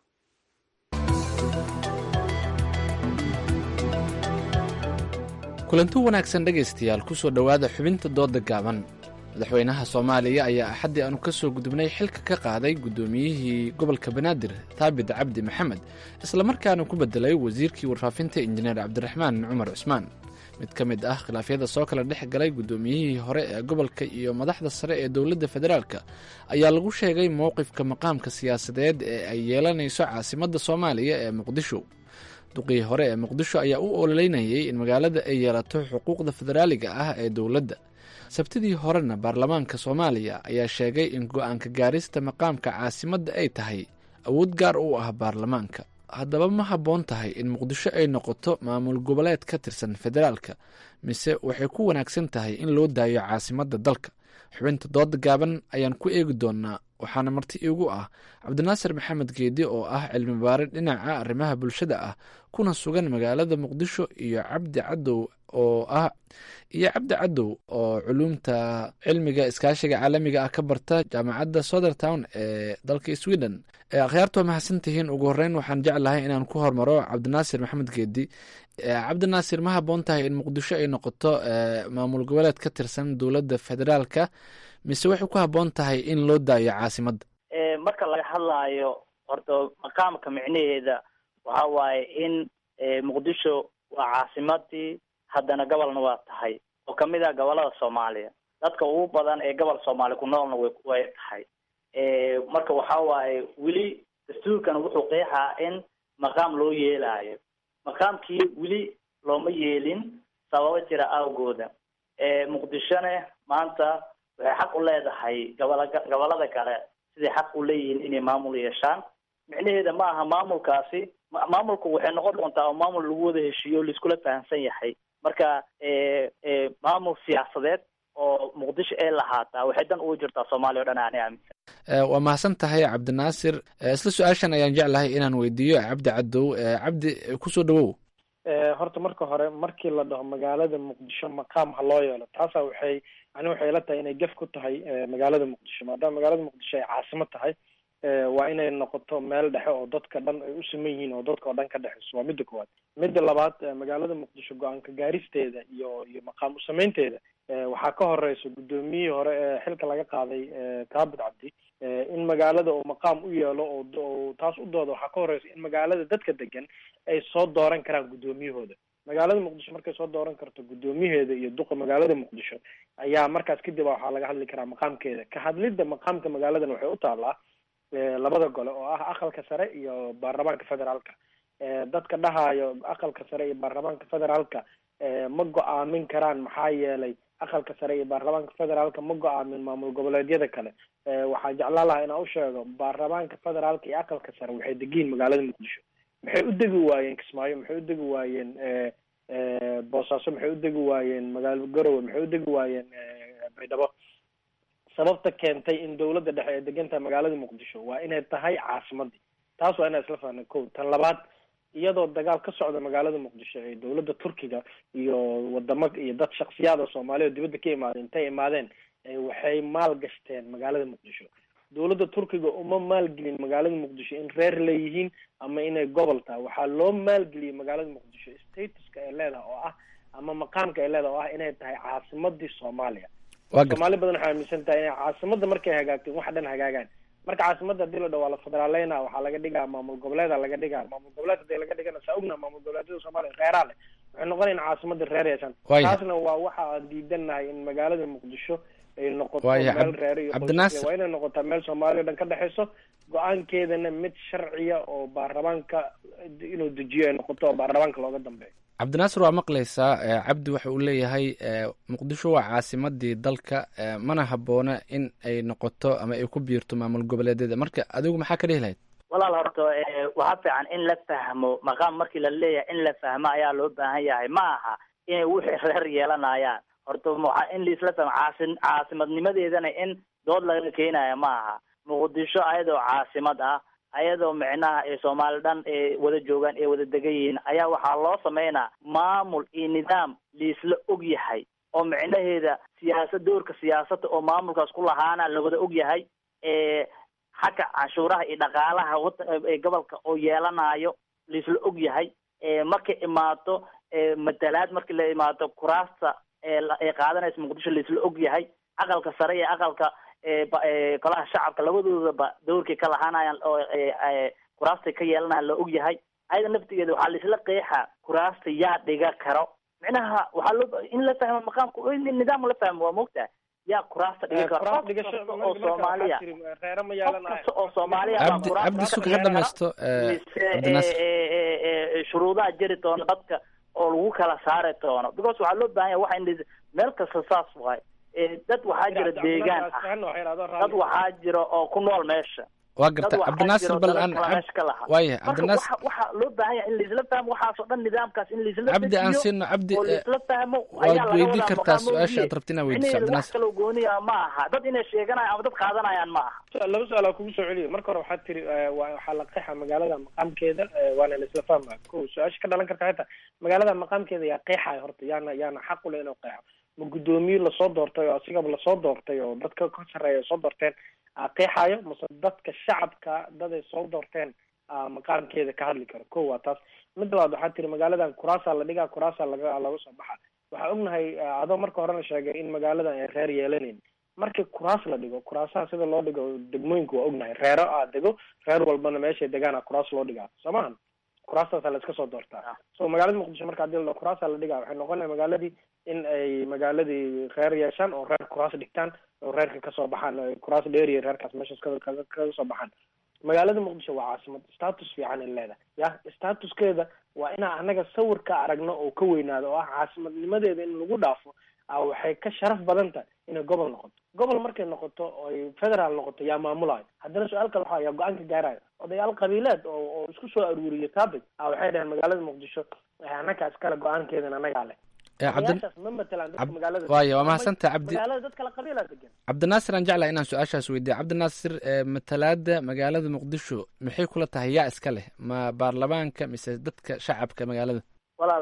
kulanti wanaagsan dhegaystayaal ku soo dhowaada xubinta dooda gaaban madaxweynaha soomaaliya ayaa axaddii aanu ka soo gudubnay xilka ka qaaday guddoomiyihii gobolka banaadir thaabit cabdi maxamed islamarkaana ku beddelay wasiirkii warfaafinta injineer cabdiraxmaan cumar cusmaan mid ka mid ah khilaafyada soo kala dhex galay guddoomiyihii hore ee gobolka iyo madaxda sare ee dowladda federaalka ayaa lagu sheegay mowqifka maqaamka siyaasadeed ee ay yeelanayso caasimadda soomaaliya ee muqdisho duqii hore ee muqdisho ayaa u ololeynayay in magaalada ay yeelato xuquuqda federaaliga ah ee dowladda sabtidii horena baarlamaanka soomaaliya ayaa sheegay in go-aanka gaarista maqaamka caasimadda ay tahay awood gaar u ah baarlamaanka haddaba ma habboon tahay in muqdisho ay noqoto maamul goboleed ka tirsan federaalka mise waxay ku wanaagsan tahay in loo daayo caasimadda dalka xubinta dooda gaaban ayaan ku eegi doonaa waxaana marti iigu ah cabdinaasir maxamed geedi oo ah cilmi baare dhinaca arrimaha bulshada ah kuna sugan magaalada muqdisho iyo cabdi cadow oo ah iyo cabdi cadow oo culuumta cilmiga iskaashiga caalamiga ah ka barta jaamacadda southertown ee dalka sweden akhyaarta waa mahadsantihiin ugu horeyn waxaan jeclahay inaan ku hormaro cabdinaasir maxamed geedi cabdinaasir ma habboon tahay in muqdisho ay noqoto maamul goboleed ka tirsan dowladda federaalka mise waxay ku habboon tahay in loo daayo caasimadda marka laga hadlaayo horta maqaamka micnaheeda waxa waaye in muqdisho waa caasimadii haddana gobolna waa tahay oo kamid ah gobolada soomaaliya dadka ugu badan ee gobol soomaaliya ku noolna way way tahay marka waxa waaye weli dastuurkan wuxuu qeexaa in maqaam loo yeelaayo maqaamkii weli looma yeelin sababo jira awgooda muqdishone maanta waxay xaq u leedahay gobola gobolada kale siday xaq u leeyihiin inay maamul yeeshaan micnaheeda ma aha maamulkaasi maamulku waxay noqon doontaa oo maamul lagu wada heshiiyo laiskula fahamsan yahay marka maamul siyaasadeed oo muqdisho ay lahaataa waxay dan ugu jirtaa soomaaliya o dhan ani aaminsan waa mahadsan tahay cabdinaasir isla su-aashan ayaan jeclahay inaan weydiiyo cabdi cadow cabdi kusoo dhawow horta marka hore markii la dhaho magaalada muqdisho maqaam ha loo yeelo taasa waxay ani waxay ila tahay inay gef ku tahay magaalada muqdisho maadaama magaalada muqdisho ay caasimo tahay waa inay noqoto meel dhexe oo dadka dhan ay u siman yihiin oo dadka oo dhan ka dhexeyso waa midda koowaad midda labaad magaalada muqdisho go-aanka gaaristeeda iyo iyo maqaam usameynteeda waxaa ka horeysa guddoomiyihii hore ee xilka laga qaaday taabit cabdi in magaalada uu maqaam u yeelo oo taas u dooda waxaa ka horeysa in magaalada dadka degan ay soo dooran karaan guddoomiyahooda magaalada muqdisho markay soo dooran karto guddoomiyaheeda iyo duqa magaalada muqdisho ayaa markaas kadib waxaa laga hadli karaa maqaamkeeda ka hadlidda maqaamka magaaladan waxay u taalaa labada gole oo ah aqalka sare iyo baarlamaanka federaalka dadka dhahayo aqalka sare iyo baarlamaanka federaalka ma go-aamin karaan maxaa yeelay aqalka sare iyo baarlamaanka federaalka ma go-aamin maamul goboleedyada kale waxaan jeclaan lahaa inaan u sheego baarlamaanka federaalka iyo aqalka sare waxay degiin magaalada muqdisho maxay u degi waayeen kismaayo maxay u degi waayeen boosaaso maxay u degi waayeen magaalo garowe maxay u degi waayeen baydhabo sababta keentay in dowladda dhexe ay degan tahay magaalada muqdisho waa inay tahay caasimadii taas waa inaan isla fahnay ko tan labaad iyadoo dagaal ka socda magaalada muqdisho ee dowladda turkiga iyo wadamo iyo dad shaksiyaada soomaaliya oo dibadda ka imaadeen intay imaadeen waxay maal gashteen magaalada muqdisho dowladda turkiga uma maalgelin magaalada muqdisho in reer leeyihiin ama inay gobol tahay waxaa loo maalgeliyey magaalada muqdisho statuska ay leedahay oo ah ama maqaamka ay leedahay oo ah inay tahay caasimadii soomaaliya soomaali badan waxay aaminsan tahay inay caasimada markay hagaagteen wax dhan hagaagaan marka caasimada hadii la dhaho waa la federaaleyna waxaa laga dhigaa maamul goboleeda laga dhigaa maamul goboleed hadii laga dhigana saa ogna maamul goboleedyada soomaaliya reeraa leh waxay noqonayn caasimada reer yeeshaan taasna waa waxa aan diidanahay in magaalada muqdisho ay noqoto meel reer iyo qoys waa inay noqotaa meel soomaaliya o dhan ka dhexeyso go-aankeedana mid sharciya oo baarlamaanka inuu dejiyo ay noqoto oo baarlamaanka looga dambeeyo cabdinaasir waa maqlaysaa cabdi waxa uu leeyahay muqdisho waa caasimadii dalka mana habboona in ay noqoto ama ay ku biirto maamul goboleedyada marka adigu maxaa ka dhihi lahayd walaal horta waxaa fiican in la fahmo maqaam markii la leeyahay in la fahmo ayaa loo baahan yahay ma aha inay wixii reer yeelanayaan horta waxa in laisla fahmo caasi caasimadnimadeedana in dood laga keenaya ma aha muqdisho ayadoo caasimad ah ayadoo micnaha ee soomaali dhan ee wada joogaan ee wada degan yihiin ayaa waxaa loo sameynaa maamul iyo nidaam laisla og yahay oo micnaheeda siyaasad doorka siyaasadda oo maamulkaas ku lahaana lawada og yahay xagga canshuuraha iyo dhaqaalaha ee gobolka oo yeelanayo laisla og yahay markay imaato matalaad markii la imaato kuraasta ee qaadanaysa muqdisho laisla og yahay aqalka sare iyo aqalka golaha shacabka labadoodaba dowrkay ka lahaanayaan oo kuraastay ka yeelanayaan la og yahay ayada naftigeeda waxaa laisla qeexa kuraasta yaa dhiga karo micnaha waxaa loo in la fahmo maqaamka in nidaam la fahmo waa moogtaha yaa kuraasta dhigi karo qof kasta oo soomaaliya qof kasta oo soomaaliya cabdi cabdi suka ha dhamaysto cabdinaasir shuruudaha jiri doona dadka oo lagu kala saari doono because waxaa loo baahan yahay waxa in meel kasta saas waay dad waxaa jira deegaan ah dad waxaa jira oo ku nool meesha waa garta cabdinaasir bal aan waaya cabdinaasir waxa loo baahan yahay in laisla fahmo waxaas oo dhan nidaamkaas in laisla cabdi aan siino cabdi oo laisla fahmo waad weydii kartaa su-aasha aad rabti inaad weydiiso wax cabdinaasir kaloo gooniya ma aha dad inay sheeganayaan ama dad qaadanayaan ma aha laba su-aal aa kugu soo celiyo marka hore waxaad tiri waxaa la qeexa magaalada maqaamkeeda waana la isla fahmaya ko su-aasha ka dhalan karta xitaa magaalada maqaamkeeda yaa qeexaya horta yaana yaana xaq u leh inuu qeexo ma guddoomiye lasoo doortay oo asigaba lasoo doortay oo dadka ka sarreeya soo doorteen qeexayo mase dadka shacabka dad ay soo doorteen maqaamkeeda ka hadli karo ko waa taas mid labaad waxaa tiri magaaladan kuraasaa la dhigaa kuraasaa laga laga soo baxa waxaa ognahay adoo marka horena sheegay in magaaladan ay reer yeelanayn markii kuraas la dhigo kuraasaha sida loo dhigo degmooyinka waa ognahay reero aa dego reer walbana meeshay degaana kuraas loo dhigaa soo mahan kuraastaasa la iska soo doortaa so magaalada muqdisho marka hadii la kuraasa la dhigaa waxay noqonaya magaaladii in ay magaaladii reer yeeshaan oo reer kuraas dhigtaan oo reerka kasoo baxaan kuraas dheeriya reerkaas meeshaas kaga kaga soo baxaan magaalada muqdisho waa caasimad status fiican ay leedahay ya statuskeeda waa inaan anaga sawirka aragno oo ka weynaado oo ah caasimadnimadeeda in lagu dhaafo waxay ka sharaf badan tahay inay gobol noqoto gobol markay noqoto oo ay federaal noqoto yaa maamulayo haddana su-aal kale waxaa yaa go-aanka gaarayo odayaal qabiileed oo oo isku soo aruuriyo topic a waxay dhaheen magaalada muqdisho annaga iskale go-aankeedan annagaa leh odayaashaas ma matalaan dadka magaalada waaya waa mahadsantaha cabdi magaalada dad kale qabiilaa degan cabdinaasir aan jeclahay inaan su-aashaas weydiiya cabdinaasir matalaada magaalada muqdisho maxay kula tahay yaa iska leh ma baarlamaanka mise dadka shacabka magaalada walaal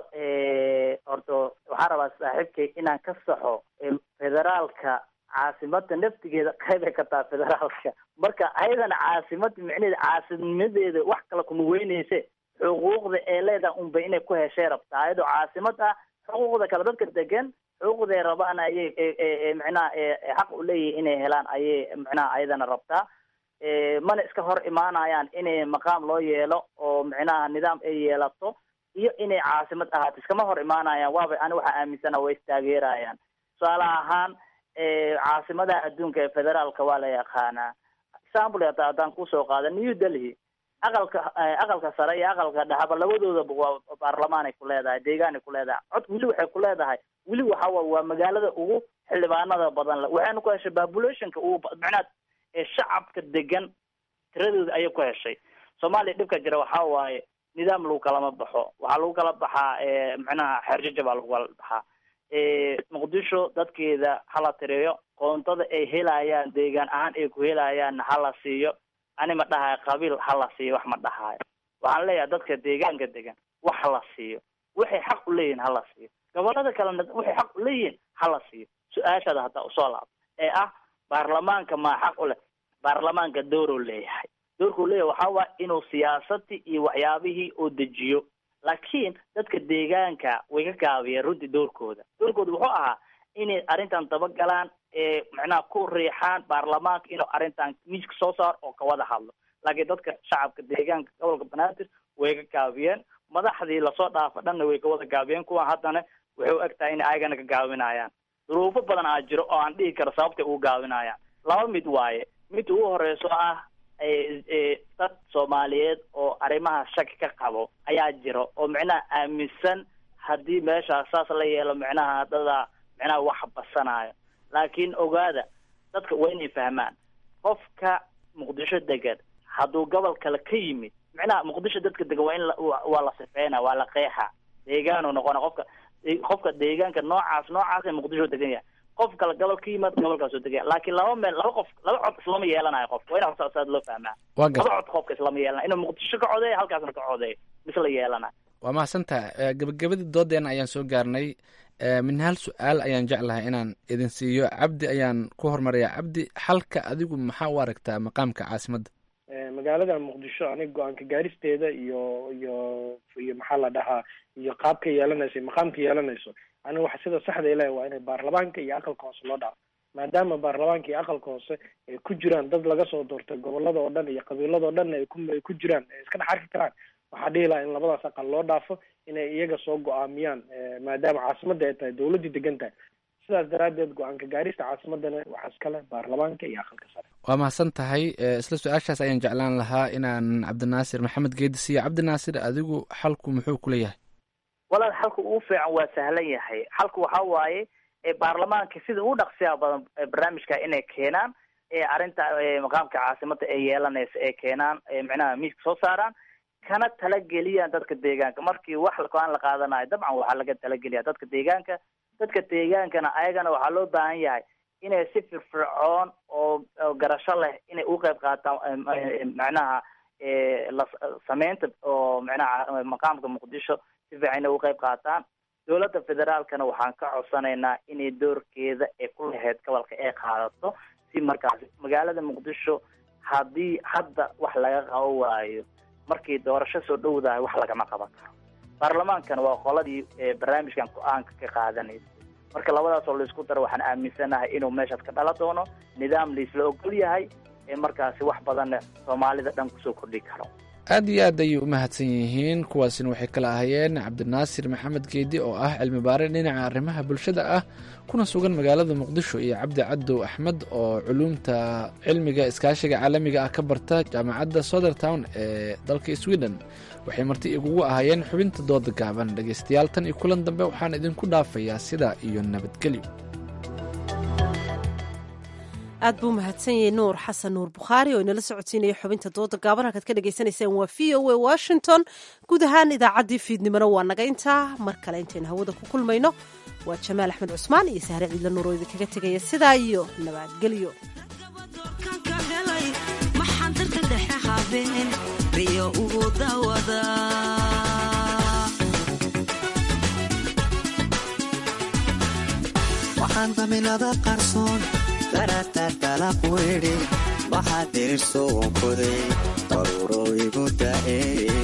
horta waxaan rabaa saaxiibkay inaan ka saxo federaalka caasimada naftigeeda qaybay ka taha federaalka marka ayadana caasimada micnaheeda caasimadeeda wax kale kuma weyneyse xuquuqda ee leedahay unba inay ku heshay rabtaa ayadoo caasimad ah xuquuqda kale dadka degan xuquuqday rabaan ayay micnaha xaq u leeyihin inay helaan ayay micnaha ayadana rabtaa mana iska hor imaanayaan inay maqaam loo yeelo oo micnaha nidaam ay yeelato iyo inay caasimad ahaato iskama hor imaanayaan waaba ani waxaa aaminsana way istaageerayaan tusaale ahaan caasimadaha adduunka ee federaalka waa la yaqaanaa example hata haddaan kusoo qaada new delhi aqalka aqalka sare iyo aqalka dhexaba labadoodaba waa baarlamaanay ku leedahay deegaanay ku leedahay cod weli waxay ku leedahay weli waxa waay waa magaalada ugu xildhibaanada badan le waxayna ku heshay populationka ugu macnaha ee shacabka degan tiradooda ayay ku heshay soomaaliya dhibka jira waxa waaye nidaam lagu kalama baxo waxaa lagu kala baxaa macnaha xeerjaja baa lagu kala baxaa muqdisho dadkeeda hala tiriyo qoontada ay helayaan deegaan ahaan ay ku helayaanna hala siiyo ani ma dhahayo qabiil hala siiyo wax ma dhahayo waxaan leeyahay dadka deegaanka degan wax hala siiyo waxay xaq u leeyihin hala siiyo gobolada kalena waxay xaq u leeyihin hala siiyo su-aashaada haddaa usoo laabto ee ah baarlamaanka maa xaq u leh baarlamaanka dooruu leeyahay doorkuu leeyahay waxaa waaya inuu siyaasadii iyo waxyaabihii uu dejiyo laakiin dadka deegaanka way ka gaabiyeen runtii doorkooda doorkooda wuxuu ahaa inay arrintan dabagalaan ee macnaha ku riixaan baarlamaanka inuu arrintan miiska soo saaro oo kawada hadlo laakiin dadka shacabka deegaanka gobolka banaadir way ka gaabiyeen madaxdii lasoo dhaafa dhanna way kawada gaabiyeen kuwan haddana waxay u eg tahay in ayagana ka gaabinayaan duruufo badan aa jiro oo aan dhihi karo sababtay ugu gaabinayaan laba mid waaye mid ugu horeyso ah dad soomaaliyeed oo arrimaha shaki ka qabo ayaa jiro oo micnaha aaminsan haddii meeshaas saas la yeelo micnaha dadaa micnaha wax basanayo laakiin ogaada dadka waa inay fahmaan qofka muqdisho degan hadduu gobol kale ka yimid micnaha muqdisho dadka degan waa in waa la sifeyna waa la qeexa deegaanu noqona qofka qofka deegaanka noocaas noocaas ee muqdisho degan yahay qof kale gobol ka yimaad gobolkaasoo degaya laakiin laba meel laba qof laba cod islama yeelanayo qofka waa ina saad loo fahmaa Waa gar- laba cod qofka islama yeelanayo inuu muqdisho ka codeeyo halkaasna ka codeeyo misla yeelanayo waa mahadsantaha gabagabadii doodeena ayaan soo gaarnay Eh, min hal su-aal ayaan jeclahay inaan idin siiyo cabdi ayaan ku hormarayaa cabdi xalka adigu maxaa u aragtaa maqaamka caasimadda Eh, magaalada muqdisho aniga go-aanka gaaristeeda iyo iyo iyo maxaa la dhahaa iyo qaabka yeelanayso iyo maqaamka yeelanayso aniga waxa sida saxda ilahi waa inay baarlamaanka iyo aqalka hoose loo dhaafo maadaama baarlamaanka iyo aqalka hoose ay ku jiraan dad laga soo doortay gobolada oo dhan iyo qabiilada oo dhan ay ku ay ku jiraan ay iska dhex arki karaan waxaa dhihi lahaa in labadaas aqal loo dhaafo inay iyaga soo go-aamiyaan eh, maadaama caasimadda ay tahay dowladdii degan tahay sidaas daraaddeed go-aanka gaarista caasimadana waxaa iskale baarlamaanka iyo aqalka sare waa mahadsan tahay Eh, isla su-aashaas ayaan jeclaan lahaa inaan cabdinaasir maxamed geedi siiyo cabdinaasir adigu xalku muxuu ku leeyahay walaal xalka ugu fiican waa sahlan yahay xalku waxa waaye ee baarlamaanka sida ugu dhaqsiyaha badan ee barnaamijka inay keenaan ee arrinta ee maqaamka caasimada ay yeelanaysa ay keenaan ee micnaha miiska soo saaraan kana talageliyaan dadka deegaanka markii wax go-aan la qaadanayo dabcan waxaa laga talageliya dadka deegaanka dadka deegaankana ayagana waxaa loo baahan yahay inay si firfircoon oo oo garasho leh inay u qeyb qaataan em, em, macnaha ee la sameynta oo macnaha maqaamka muqdisho si fiican inay u qeyb qaataan dowladda federaalkana waxaan ka codsanaynaa inay doorkeeda ee ku lahayd gobolka ay qaadato si markaas magaalada muqdisho haddii hadda wax laga qabo waayo markii doorasho soo dhowdahay wax lagama qaban karo baarlamaankana waa qoladii ee barnaamijkan go-aanka ka qaadanaysa marka labadaas oo laisku daro waxaan aaminsanahay inuu meeshaas ka dhala doono nidaam laisla ogol yahay ee markaasi wax badanna soomaalida dhan kusoo kordhi karo aad iyo aad ayay u mahadsan yihiin kuwaasina waxay kala ahayeen cabdinaasir maxamed geedi oo ah cilmi baare dhinaca arrimaha bulshada ah kuna sugan magaalada muqdisho iyo cabdi cadow axmed oo culuumta cilmiga iskaashiga caalamiga ah ka barta jaamacadda sothertown ee dalka sweden waxay marti igugu ahayeen xubinta dooda gaaban dhegaystayaal tan iyo kulan dambe waxaan idinku dhaafayaa sidaa iyo nabadgelyo aad buu mahadsan yahay nuur xasan nuur bukhaari oo inala socodsiinaya xubinta dooda gaaban halkaad ka dhagaysanaysaan waa v o a washington guud ahaan idaacaddii fiidnimona waa naga intaa mar kale intaynu hawada ku kulmayno waa jamaal axmed cusmaan iyo sahre ciidla nuur oo idinkaga tegaya sidaa iyo nabadgelyo maxaan darta dhexe habeen riyo ugu dawada waxaan daminada qarsoon daratartala quidhi waxaad dirirso wankoday daruuro igu da'e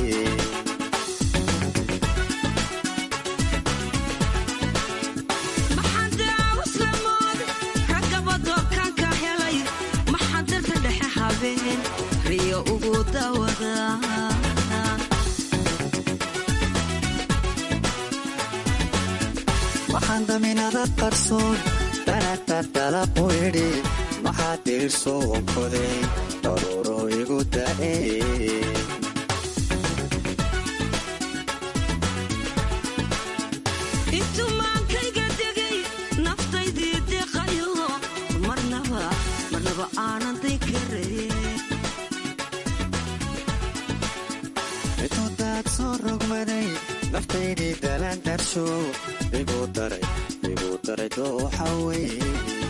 maxaan daawaslamood ragaba doorkaan ka helay maxaan darta dhexe habeen riyo ugu dawada waxaan daminada qarsoon daratartala quidhi waxaad dirirso wankoday daruuro igu da'e intuu maankayga degay naftaydii dalaan darsho igu daray igu daray dooxa weye